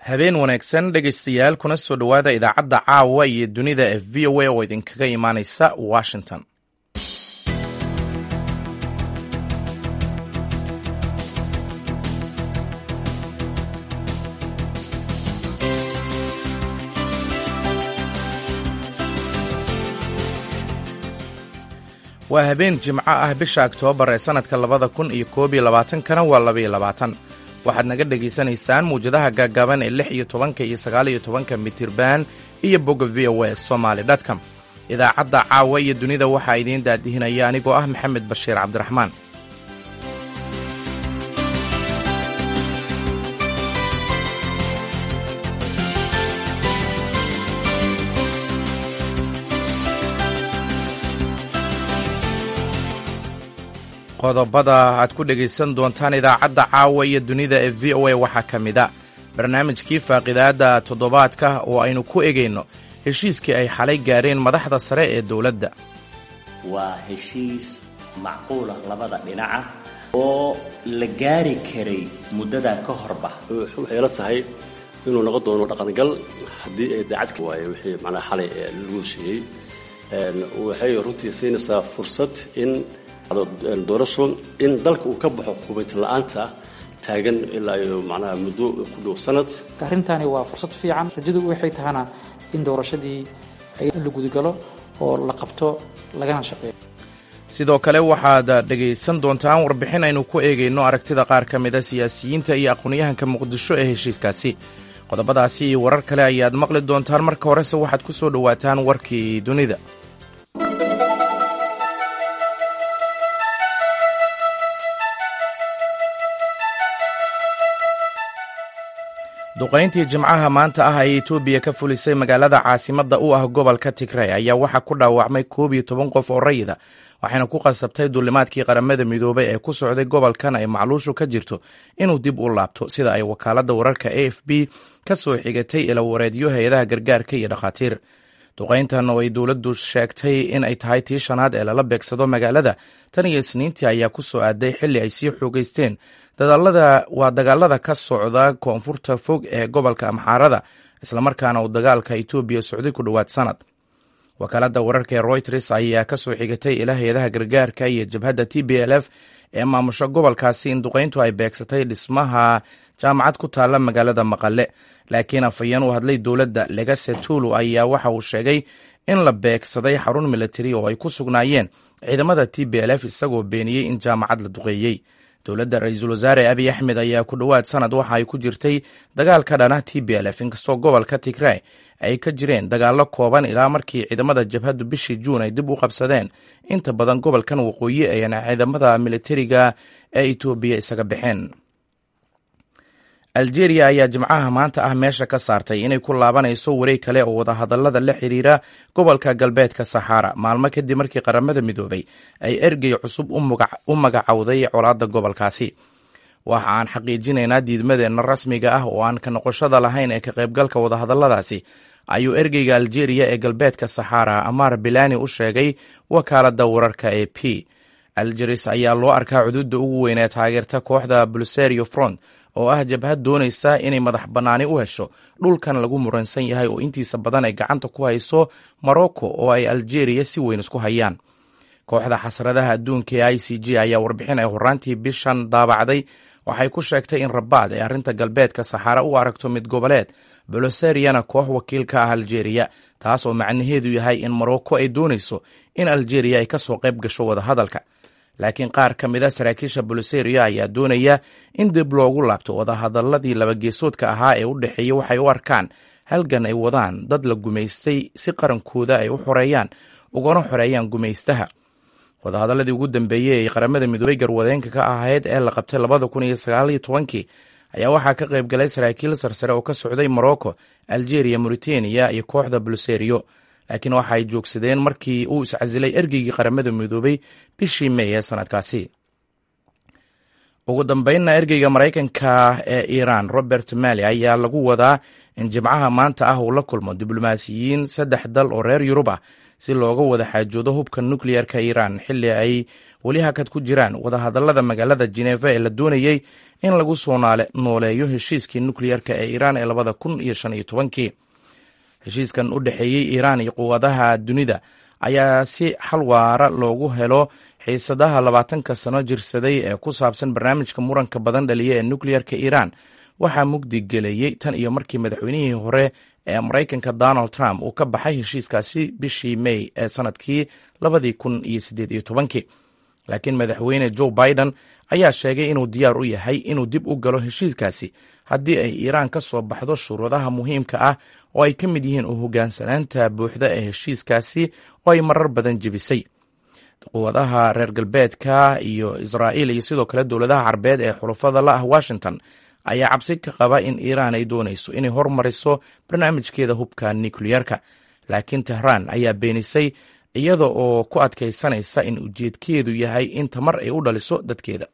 habeen wanaagsan dhegaystayaal kuna soo dhowaada idaacadda caawa iyo dunida f v o a oo idinkaga imaanaysa washington waa habeen jimco ah bisha oktoobar ee sannadka labada kun iyo koob iyo labaatankana waa labaiyo labaatan waxaad naga dhegaysanaysaan muwjadaha gaagaaban ee lix iyo tobanka iyo sagaal iyo tobanka mitirban iyo bogga v o a somaali dtcom idaacadda caawa iyo dunida waxaa idiin daadihinaya anigoo ah maxamed bashiir cabdiraxmaan qodobada aad ku dhegaysan doontaan idaacadda caawa iyo dunida ee v o a waxaa ka mid a barnaamijkii faaqidaadda toddobaadka oo aynu ku egayno heshiiskii ay xalay gaareen madaxda sare ee dowladda waa heshiis macquul ah labada dhinaca oo la gaari karay muddadan ka horba waxay la tahay inuu noqon doono dhaqangal haddii ay daacadka waaye wixii macnaha xalay lagu heshiiyey waxay runtii siinaysaa fursad in doorasho in dalka uu ka baxo hubaynti la-aanta taagan ilaa iyo macnaha muddo ku dhow sanad arrintani waa fursad fiican rajadu waxay tahana in doorashadii in la gudagalo oo la qabto lagana shaqeeyo sidoo kale waxaad dhegaysan doontaan warbixin aynu ku eegayno aragtida qaar ka mida siyaasiyiinta iyo aqoonyahanka muqdisho ee heshiiskaasi qodobadaasi iyo warar kale ayaad maqli doontaan marka horese waxaad ku soo dhowaataan warkii dunida duqayntii jimcaha maanta ah ay etoobiya ka fulisay magaalada caasimadda u ah gobolka tigray ayaa waxaa ku dhaawacmay koob iyo toban qof oo rayida waxayna ku qasabtay duulimaadkii qaramada midoobay ee ku socday gobolkan ay macluushu ka jirto inuu dib u laabto sida ay wakaaladda wararka a f b ka soo xigatay ilawareedyo hay-adaha gargaarka iyo dhakhaatiir duqayntan oo ay dowladdu sheegtay in ay tahay tii shanaad ee lala beegsado magaalada tan iyo isniintii ayaa ku soo aaday xilli ay sii xoogeysteen waa dagaalada ka socda koonfurta fog ee gobolka amxaarada islamarkaana uu dagaalka etoobiya socday ku dhowaad sanad wakaaladda wararka ee royters ayaa ka soo xigatay ilaa hay-adaha gargaarka iyo jabhadda t b l f ee maamusho gobolkaasi in duqayntu ay beegsatay dhismaha jaamacad ku taalla magaalada maqale laakiin afhayeen u hadlay dowladda legase tulu ayaa waxa uu sheegay in la beegsaday xarun militari oo ay ku sugnaayeen ciidamada t b l f isagoo beeniyey in jaamacad la duqeeyey dowladda ra-iisul wasaare abiy axmed ayaa ku dhowaad sanad waxa ay ku jirtay dagaal ka dhana t b l f inkastoo gobolka tigray ay ka jireen dagaallo kooban ilaa markii ciidamada jabhaddu bishii juun ay dib u qabsadeen inta badan gobolkan waqooyi ayna ciidamada militariga ee etoobiya isaga baxeen aljeeriya ayaa jimcaha maanta ah meesha ka saartay inay ku laabanayso wareeg kale oo wadahadallada la xiriira gobolka galbeedka saxaara maalmo kadib markii qaramada midoobay ay ergey cusub u magacowday colaadda gobolkaasi waxa aan xaqiijinaynaa diidmadeenna rasmiga ah oo aan ka noqoshada lahayn ee ka qaybgalka wadahadalladaasi ayuu ergeyga aljeeriya ee galbeedka saxaara amaar bilani u sheegay wakaaladda wararka ee p aljeris ayaa loo arkaa cuduudda ugu weyn ee taageerta kooxda bulserio front oo ah jabhad doonaysa inay madax bannaani u hesho dhulkan lagu muransan yahay oo intiisa badan ay gacanta ku hayso morocco oo ay aljeeriya si weyn isku hayaan kooxda xasradaha adduunka ee i c g ayaa warbixin ay horaantii bishan daabacday waxay ku sheegtay in rabaad ay arrinta galbeedka saxaara u aragto mid goboleed boloseriana koox wakiil ka ah aljeeriya taas oo macnaheedu yahay in morocco ay doonayso in aljeeriya ay ka soo qayb gasho wadahadalka laakiin qaar ka mid a saraakiisha boloseria ayaa doonaya in dib loogu laabto wadahadaladii labageesoodka ahaa ee u dhexeeya waxay u arkaan halgan ay wadaan dad la gumaystay si qarankooda ay u xoreeyaan ugana xoreeyaan gumaystaha wadahadaladii ugu dambeeyey ay qaramada midoobey garwadeenka ka ahayd ee la qabtay labada kun iyo sagaaliyo tobankii ayaa waxaa ka qayb galay saraakiil sarsare oo ka socday morocco algeria mauritania iyo kooxda boloserio laakiin waxa ay joogsadeen markii uu iscasilay ergeygii qaramada midoobay bishii mey ee sanadkaasi ugu dambeynna ergeyga maraykanka ee iiraan robert mali ayaa lagu wadaa in jimcaha maanta ah uu la kulmo diblomaasiyiin saddex dal oo reer yurub ah si looga wada xaajoodo hubka nukleyerka iiraan xilli ay weli hakad ku jiraan wadahadallada magaalada jeneva ee la doonayey in lagu soo nooleeyo heshiiskii nukleyerka ee iiraan ee labada kun iyo shan iyo tobankii heshiiskan u dhexeeyey iiraan iyo quwadaha dunida ayaa si xal waara loogu helo xiisadaha labaatanka sano jirsaday ee ku saabsan barnaamijka muranka badan dhaliya ee nukleyerka iiraan waxaa mugdi gelayey tan iyo markii madaxweynihii hore ee maraykanka donald trump uu ka baxay heshiiskaasi bishii may ee sanadkii labadii kun iyo siddeed iyo tobankii laakiin madaxweyne joe biden ayaa sheegay inuu diyaar u yahay inuu dib u galo heshiiskaasi haddii ay iiraan ka soo baxdo shuruudaha muhiimka ah oo ay ka mid yihiin u hogaansanaanta buuxda ee heshiiskaasi oo ay marar badan jebisay quwadaha reer galbeedka iyo israa'iil iyo sidoo kale dowladaha carbeed ee xulufada la ah washington ayaa cabsi ka qaba in iiraan ay doonayso inay hormariso barnaamijkeeda hubka nukleyerka laakiin tehraan ayaa beenisay iyada oo ku adkaysanaysa in ujeedkeedu yahay in tamar ay u dhaliso dadkeeda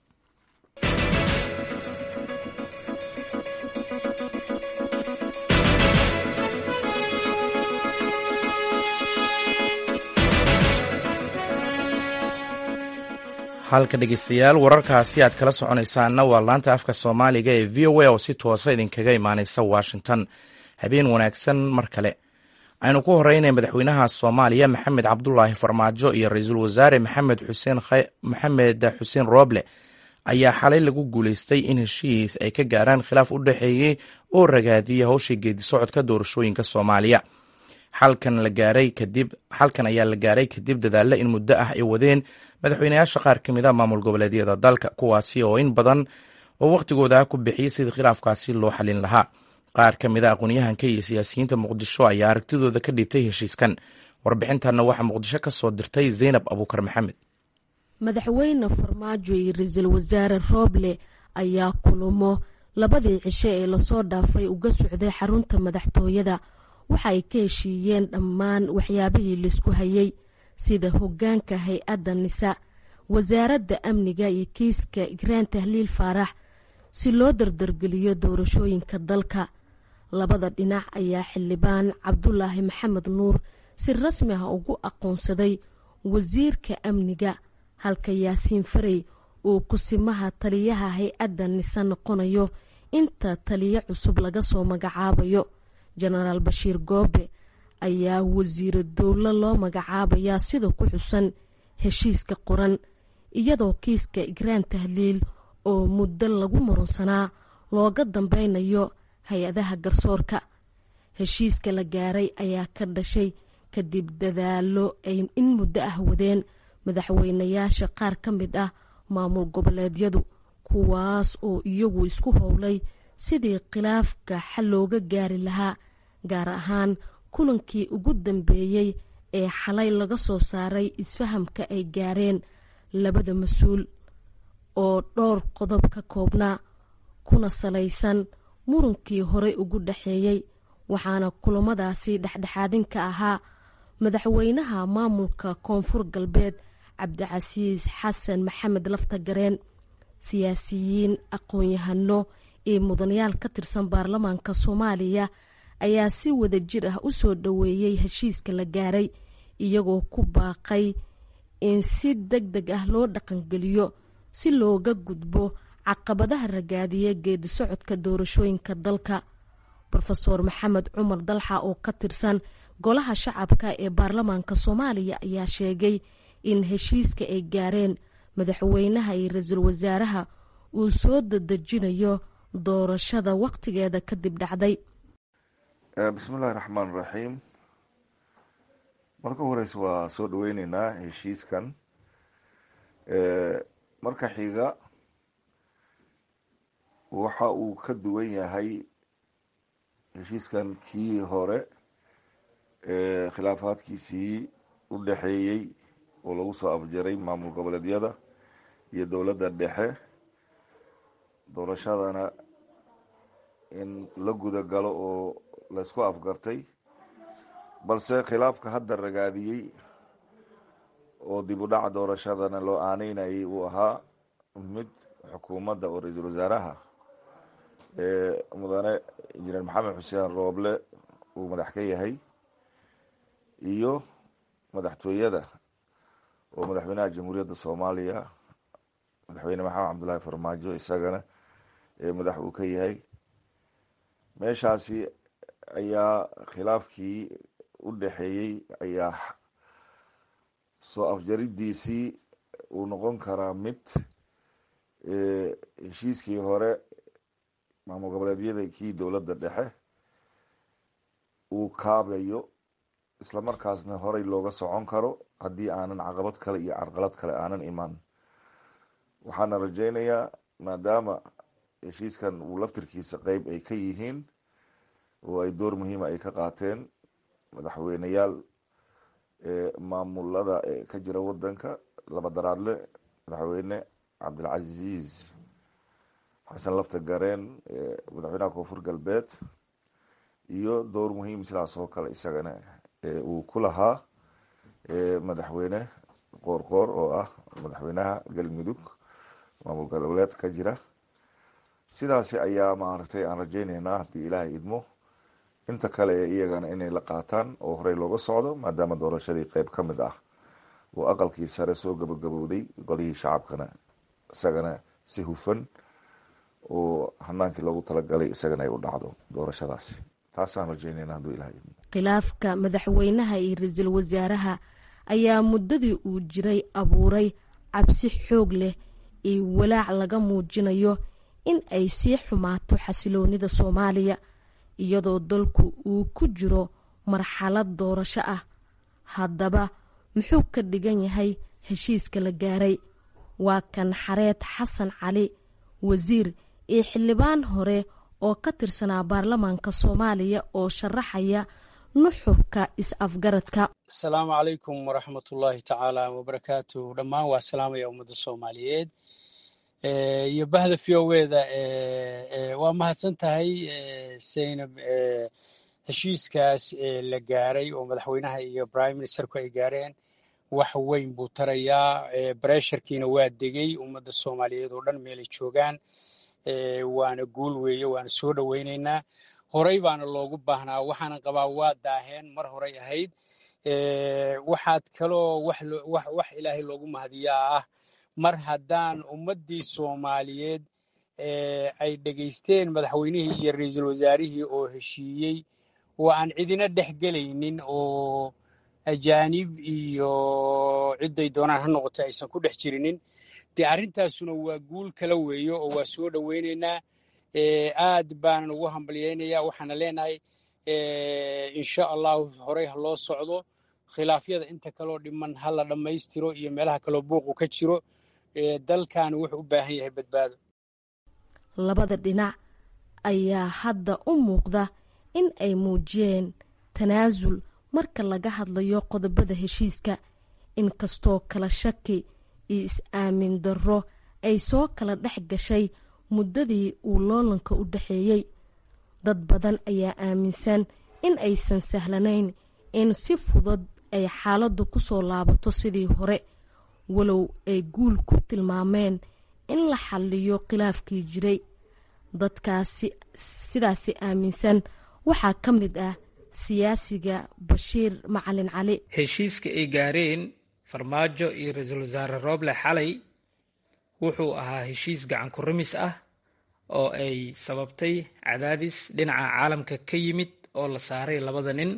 halka dhegeystayaal wararkaasi aad kala soconaysaanna waa laanta afka soomaaliga ee v o a oo si toosa idinkaga imaaneysa washington habeen wanaagsan mar kale aynu ku horeynay madaxweynaha soomaaliya maxamed cabdulaahi farmaajo iyo ra-iisul wasaare maxamed xuseen maxamed xuseen rooble ayaa xalay lagu guuleystay in heshiis ay ka gaaraan khilaaf u dhexeeyey oo ragaadiyay howshii geedi socodka doorashooyinka soomaaliya xalkan la gaaray kadib xalkan ayaa la gaaray kadib dadaalla in muddo ah ay wadeen madaxweynayaasha qaar ka mid a maamul goboleedyada dalka kuwaasi oo in badan oo wakhtigooda ku bixiyey sidii khilaafkaasi loo xalin lahaa qaar ka mid a aqoonyahanka iyo siyaasiyiinta muqdisho ayaa aragtidooda ka dhiibtay heshiiskan warbixintanna waxaa muqdisho ka soo dirtay zaynab abuukar maxamed madaxweyne farmaajo iyo ra-iisul wasaare rooble ayaa kulamo labadii cishe ee lasoo dhaafay uga socday xarunta madaxtooyada waxa ay ka heshiiyeen dhammaan waxyaabihii laisku hayay sida hoggaanka hay-adda nisa wasaaradda amniga iyo kiiska igraan tahliil faarax si loo dardargeliyo doorashooyinka dalka labada dhinac ayaa xildhibaan cabdulaahi maxamed nuur si rasmi ah ugu aqoonsaday wasiirka amniga halka yaasiin farey uu kusimaha taliyaha hay-adda nise noqonayo inta taliyo cusub laga soo magacaabayo jenaraal bashiir goobe ayaa wasiiro dowlo loo magacaabayaa sida ku xusan heshiiska qoran iyadoo kiiska igraan tahliil oo muddo lagu murunsanaa looga dambeynayo hay-adaha garsoorka heshiiska la gaaray ayaa ka dhashay kadib dadaalo ay in muddo ah wadeen madaxweynayaasha qaar ka mid ah maamul goboleedyadu kuwaas oo iyagu isku howlay sidii khilaafka xal looga gaari lahaa gaar ahaan kulankii ugu dambeeyey ee xalay laga soo saaray isfahamka ay gaareen labada mas-uul oo dhowr qodob ka koobnaa kuna salaysan murunkii horey ugu dhexeeyey waxaana kulamadaasi dhexdhexaadin ka ahaa madaxweynaha maamulka koonfur galbeed cabdicasiis xasan maxamed laftagareen siyaasiyiin aqoon-yahano iyo mudanayaal ka tirsan baarlamaanka soomaaliya ayaa si wada jir ah u soo dhoweeyey heshiiska la gaaray iyagoo ku baaqay in si deg deg ah loo dhaqangeliyo si looga gudbo caqabadaha ragaadiya geedi socodka doorashooyinka dalka rofeor maxamed cumar dalxa oo ka tirsan golaha shacabka ee baarlamaanka soomaaliya ayaa sheegay in heshiiska ay gaareen madaxweynaha iyo ra-iisul wasaaraha uu soo dadejinayo doorashada wakhtigeeda kadib dhacday bismillahi raxmaan raxiim marka horeyse waa soo dhaweyneynaa heshiiskan marka xiga waxa uu ka duwan yahay heshiiskan kii hore khilaafaadkiisii u dhexeeyey oo lagu soo afjaray maamul goboleedyada iyo dowladda dhexe doorashadana in la guda galo oo laysku afgartay balse khilaafka hadda ragaadiyey oo dib u dhaca doorashadana loo aaneynayay uu ahaa mid xukuumadda oo ra-iisul wasaaraha mudane injineer maxamed xuseen rooble uu madax ka yahay iyo madaxtooyada oo madaxweynaha jamhuuriyadda soomaaliya madaxweyne maxamed cabdullaahi farmaajo isagana ee madax uu ka yahay meeshaasi ayaa khilaafkii u dhexeeyey ayaa soo afjaridiisii uu noqon karaa mid heshiiskii hore maamul goboleedyada kii dowladda dhexe uu kaabayo islamarkaasna horey looga socon karo haddii aanan caqabad kale iyo carqalad kale aanan iman waxaana rajeynayaa maadaama heshiiskan uu laftirkiisa qeyb ay ka yihiin oo ay door muhiima ay ka qaateen madaxweyneyaal maamulada ka jira wadanka laba daraadle madaxweyne cabdilcaziiz xasan lafta gareen madaxweynaha koonfur galbeed iyo door muhiim sidaas oo kale isagana uu ku lahaa madaxweyne qoorqoor oo ah madaxweynaha galmudug maamul goboleed ka jira sidaasi ayaa maaragtay aan rajeyneynaa haddii ilaahay idmo inta kale ee iyagana inay la qaataan oo horey looga socdo maadaama doorashadii qeyb ka mid ah oo aqalkii sare soo gabagabowday golihii shacabkana isagana si hufan oo hanaankii loogu talagalay isagana ay u dhacdo doorashadaasi taasaan rajeynayna hadduu ilahay idmo khilaafka madaxweynaha iyo ra-iisul wasaaraha ayaa muddadii uu jiray abuuray cabsi xoog leh iyo walaac laga muujinayo in ay sii xumaato xasiloonida soomaaliya iyadoo dalku uu ku jiro marxalad doorasho ah haddaba muxuu ka dhigan yahay heshiiska la gaaray waa kan xareed xasan cali wasiir iyo xildhibaan hore oo ka tirsanaa baarlamaanka soomaaliya oo sharaxaya nuxurka is-afgaradka asalaamu calaykum waraxmatullaahi tacaala wabarakaatu dhammaan waa salaamaya ummadda soomaaliyeed iyo bahda v o eda waa mahadsan tahay seynab heshiiskaas la gaaray oo madaxweynaha iyo prime ministerku ay gaareen wax weyn buu tarayaa bresharkiina waa degay ummadda soomaaliyeed oo dhan meelay joogaan waana guul weeye waana soo dhoweyneynaa horey baana loogu baahnaa waxaana qabaa waa daaheen mar horey ahayd waxaad kaloo wax ilaahay loogu mahadiyaa ah mar haddaan ummaddii soomaaliyeed ay dhegaysteen madaxweynihii iyo ra-iisul wasaarihii oo heshiiyey oo aan cidina dhex gelaynin oo ajaanib iyo cidday doonaan ha noqoto aysan ku dhex jirinin dee arrintaasuna waa guul kala weeyo oo waa soo dhoweyneynaa aad baanan ugu hambalyeynayaa waxaana leenahay insha allahu horey ha loo socdo khilaafyada inta kaloo dhiman ha la dhammaystiro iyo meelaha kaloo buuqu ka jiro dalkan wuxuu u baahan yahay badbaado labada dhinac ayaa hadda u muuqda in ay muujiyeen tanaasul marka laga hadlayo qodobada heshiiska inkastoo kala shaki iyo is-aamin darro ay soo kala dhex gashay muddadii uu loolanka u dhexeeyey dad badan ayaa aaminsan in aysan sahlanayn in si fudud ay xaaladdu ku soo laabato sidii hore walow ay guul ku tilmaameen in la xalliyo khilaafkii jiray dadkaasi sidaasi aaminsan waxaa ka mid ah siyaasiga bashiir macalin cali heshiiska ay gaareen farmaajo iyo ra-iisul wasaare rooble xalay wuxuu ahaa heshiis gacan ku rimis ah oo ay sababtay cadaadis dhinaca caalamka ka yimid oo la saaray labada nin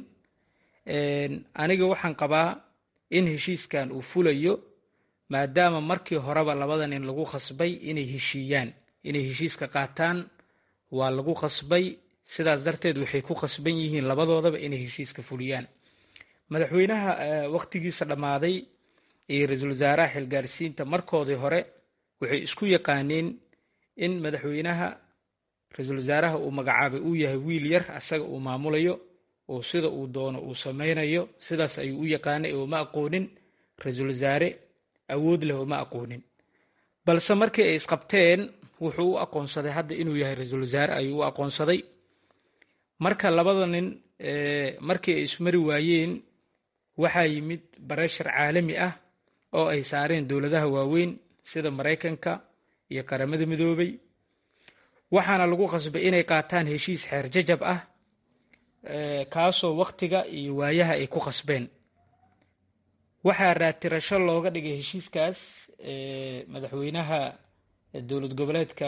aniga waxaan qabaa in heshiiskan uu fulayo maadaama markii horeba labada nin lagu khasbay inay heshiiyaan inay heshiiska qaataan waa lagu khasbay sidaas darteed waxay ku khasban yihiin labadoodaba inay heshiiska fuliyaan madaxweynaha wakhtigiisa dhammaaday iyo ra-iisul wasaaraha xilgaarsiinta markoodii hore waxay isku yaqaaneen in madaxweynaha ra-iisul wasaaraha uu magacaabay uu yahay wiil yar asaga uu maamulayo oo sida uu doono uu samaynayo sidaas ayuu u yaqaanay oo ma aqoonin ra-iisul wasaare awood leh oo ma aqoonin balse markii ay isqabteen wuxuu u aqoonsaday hadda inuu yahay ra-iisul wasaare ayuu u aqoonsaday marka labada nin markii ay ismari waayeen waxaa yimid bareshar caalami ah oo ay saareen dowladaha waaweyn sida maraykanka iyo qaramada midoobay waxaana lagu qasbay inay qaataan heshiis xeer jajab ah kaasoo wakhtiga iyo waayaha ay ku qasbeen waxaa raatirasho looga dhigay heshiiskaas madaxweynaha dowlad goboleedka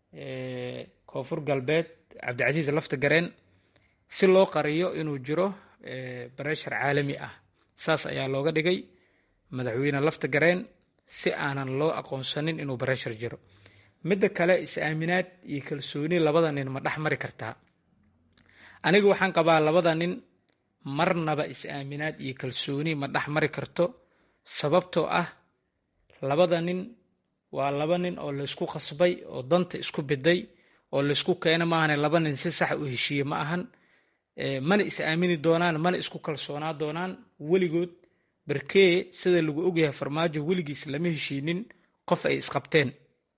koonfur galbeed cabdicasiis lafta gareen si loo qariyo inuu jiro bareshar caalami ah saas ayaa looga dhigay madaxweyne lafta gareen si aanan loo aqoonsanin inuu bareshar jiro midda kale is-aaminaad iyo kalsooni labada nin ma dhex mari kartaa aniga waxaan qabaa labada nin marnaba is-aaminaad iyo kalsooni ma dhex mari karto sababtoo ah labada nin waa laba nin oo laysku khasbay oo danta isku biday oo laysku keena maahane laba nin si sax u heshiiye ma ahan mana is-aamini doonaan mana isku kalsoonaa doonaan weligood berkee sida lagu ogyahay farmaajo weligiis lama heshiinin qof ay isqabteen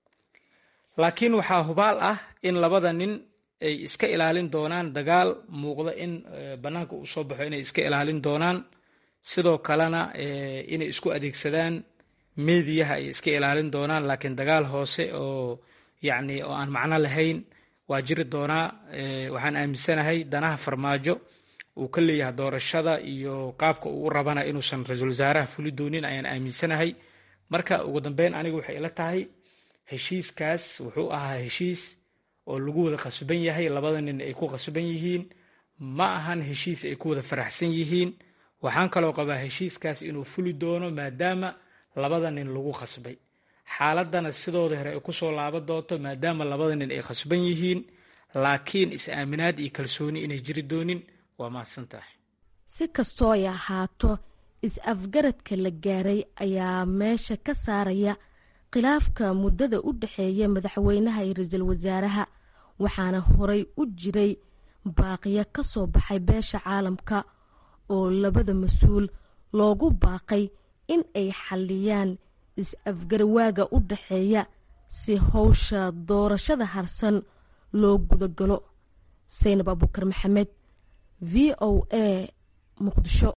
laakiin waxaa hubaal ah in labada nin ay iska ilaalin doonaan dagaal muuqda in bannaanka uu soo baxo inay iska ilaalin doonaan sidoo kalena inay isku adeegsadaan meediyaha ay iska ilaalin doonaan laakiin dagaal hoose oo yacni oo aan macno lahayn waa jiri doonaa waxaan aaminsanahay danaha farmaajo uu ka leeyahay doorashada iyo qaabka uu u rabana inuusan ra-iisul wasaaraha fuli doonin ayaan aaminsanahay marka ugu dambeyn aniga waxay ila tahay heshiiskaas wuxuu ahaa heshiis oo lagu wada qasban yahay labada nin ay ku qasban yihiin ma ahan heshiis ay ku wada faraxsan yihiin waxaan kaloo qabaa heshiiskaas inuu fuli doono maadaama labada nin lagu khasbay xaaladana sidooda hore ay kusoo laaban doonto maadaama labada nin ay khasban yihiin laakiin is-aaminaad iyo kalsooni inay jiri doonin waa mahadsan tahay si kastoo ay ahaato is-afgaradka la gaaray ayaa meesha ka saaraya khilaafka muddada u dhexeeya madaxweynaha iyo ra-iisul wasaaraha waxaana horay u jiray baaqiyo ka soo baxay beesha caalamka oo labada mas-uul loogu baaqay in ay xalliyaan is-afgarwaaga u dhexeeya si howsha doorashada harsan loo gudagalo saynab abukar maxamed v o a muqdisho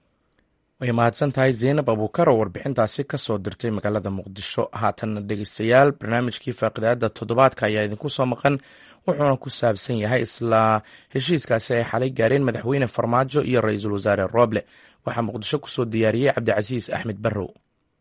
way mahadsan tahay zaynab abuukar oo warbixintaasi ka soo dirtay magaalada muqdisho haatanna dhegeystayaal barnaamijkii faaqidaada toddobaadka ayaa idinku soo maqan wuxuuna ku saabsan yahay isla heshiiskaasi ay xalay gaareen madaxweyne farmaajo iyo ra-iisul wasaare rooble waxaa muqdisho kusoo diyaariyey cabdicasiis axmed barrow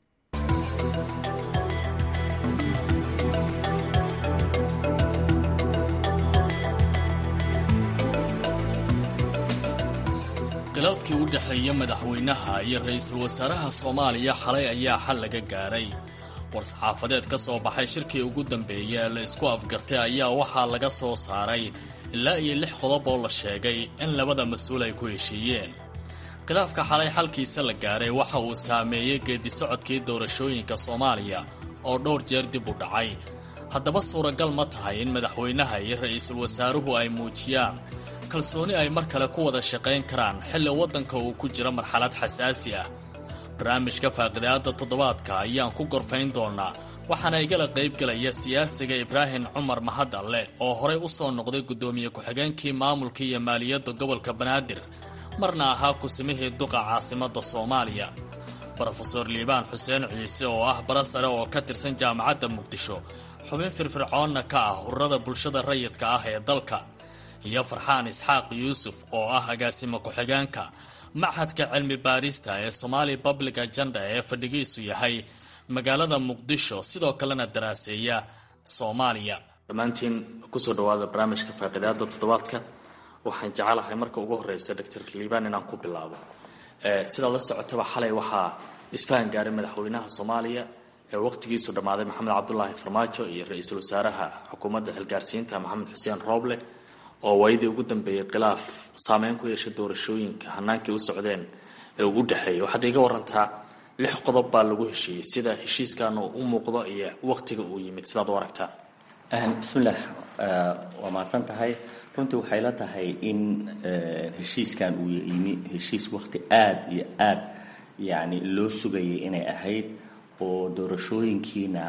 khilaafkii u dhexeeya madaxweynaha iyo ra-iisul wasaaraha soomaaliya xalay ayaa xal laga gaaray war-saxaafadeed ka soo baxay shirkii ugu dambeeya ee la isku afgartay ayaa waxaa laga soo saaray ilaa iyo lix qodob oo la sheegay in labada mas-uul ay ku heshiiyeen khilaafka xalay xalkiisa la gaaray waxa uu saameeyey geedi socodkii doorashooyinka soomaaliya oo dhowr jeer dib u dhacay haddaba suuragal ma tahay in madaxweynaha iyo ra-iisul wasaaruhu ay muujiyaan kalsooni ay mar kale ku wada shaqayn karaan xilli waddanka uu ku jiro marxalad xasaasi ah barnaamijka faaqidaada toddobaadka ayaan ku gorfayn doonaa waxaana igala qaybgelaya siyaasiga ibraahim cumar mahadalle oo horey u soo noqday guddoomiye ku-xigeenkii maamulka iyo maaliyadda gobolka banaadir marna ahaa kusimihii duqa caasimadda soomaaliya brofeor liibaan xuseen ciise oo ah bara sare oo ka tirsan jaamacadda muqdisho xubin firfircoonna ka ah ururada bulshada rayidka ah ee dalka iyo farxaan isxaaq yuusuf oo ah agaasimo ku-xigeenka machadka cilmi baarista ee somaali public agenda ee fadhigiisu yahay magaalada muqdisho sidoo kalena daraaseeya soomaaliya dhammaantiin kusoo dhawaada barnaamijka faaqidaada toddobaadka waxaan jecelahay marka ugu horeysa doctor liibaan inaan ku bilaabo sidaad la socotaba xalay waxaa isfahan gaaray madaxweynaha soomaaliya ee waqtigiisu dhammaaday maxamed cabdulaahi farmaajo iyo ra-iisul wasaaraha xukuumadda xilgaarsiinta maxamed xuseen rooble oo waayadii ugu dambeeyey khilaaf saameyn ku yeeshay doorashooyinka hanaankii u socdeen ee ugu dhexeeyay waxaad iga warantaa lix qodob baa lagu heshiiyey sida heshiiskan uu u muuqdo iyo waqtiga uu yimid sidaad u aragtaa bismillaah waa mahadsan tahay runtii waxay la tahay in heshiiskan uu yimi heshiis waqti aada iyo aada yacni loo sugayay inay ahayd oo doorashooyinkiina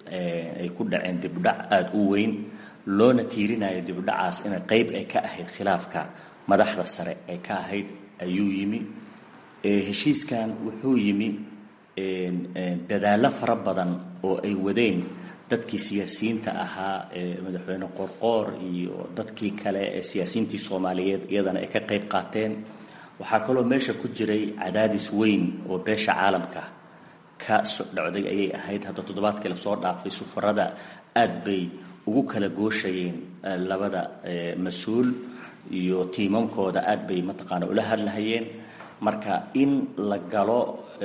ay ku dhaceen dibdhac aada u weyn loona tiirinayo dibdhacaas inay qeyb ay ka ahayd khilaafka madaxda sare ay ka ahayd ayuu yimi heshiiskan wuxuu yimi dadaallo fara badan oo ay wadeen dadkii siyaasiyiinta ahaa madaxweyne qorqoor iyo dadkii kale ee siyaasiyiintii soomaaliyeed iyadana ay ka qeyb qaateen waxaa kaloo meesha ku jiray cadaadis weyn oo beesha caalamka ka sodhocday ayay ahayd hadda toddobaadkii lasoo dhaafay sufarada aad bay ugu kala gooshayeen labada mas-uul iyo tiimankooda aad bay mataqaana ula hadlahayeen marka in la galo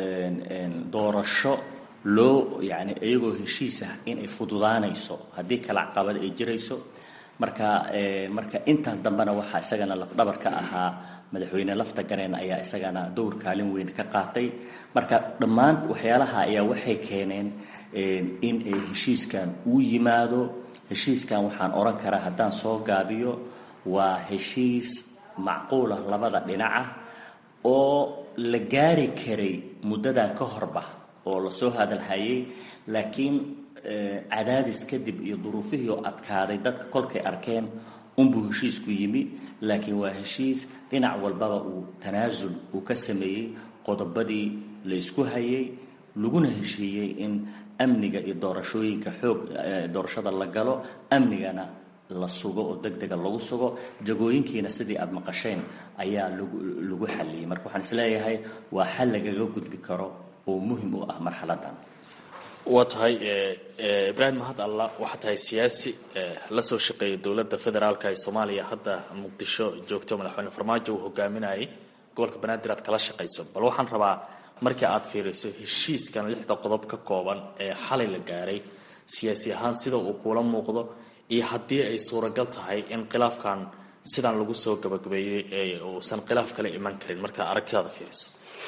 doorasho loo yani iyagoo heshiis ah inay fududaanayso haddii kala caqabad ay jirayso marka marka intaas dambena waxaa isagana lafdhabar ka ahaa madaxweyne lafta gareen ayaa isagana dowr kaalin weyn ka qaatay marka dhammaan waxyaalaha ayaa waxay keeneen in ay heshiiskan uu yimaado heshiiskan waxaan odhan karaa haddaan soo gaabiyo waa heshiis macquulah labada dhinaca oo la gaari karay muddadan ka horba oo lasoo hadalhayay laakiin cadaadis kadib iyo duruufihii oo adkaaday dadka kolkay arkeen unbuu heshiisku yimi laakiin waa heshiis dhinac walbaba uu tanaasul uu ka sameeyey qodobadii la isku hayay laguna heshiiyey in amniga iyo doorashooyinka xoog doorashada la galo amnigana la sugo oo deg dega lagu sugo jagooyinkiina sidii aada maqasheen ayaa lagu lagu xalliyey marka waxaan isleeyahay waa xal lagaga gudbi karo oo muhim u ah marxaladan waa tahay ibraahim mahad allah waxaa tahay siyaasi la soo shaqeeya dowladda federaalka ee soomaaliya hadda muqdisho joogto madaxweyne farmaajo uu hogaaminayay gobolka banaadir aad kala shaqayso bal waxaan rabaa markii aad fiiriso heshiiskan lixda qodob ka kooban ee xalay la gaaray siyaasi ahaan sida uu kuula muuqdo iyo haddii ay suuragal tahay in khilaafkan sidan lagu soo gabagabeeyey uusan khilaaf kale iman karin markaad aragtidaada fiiriso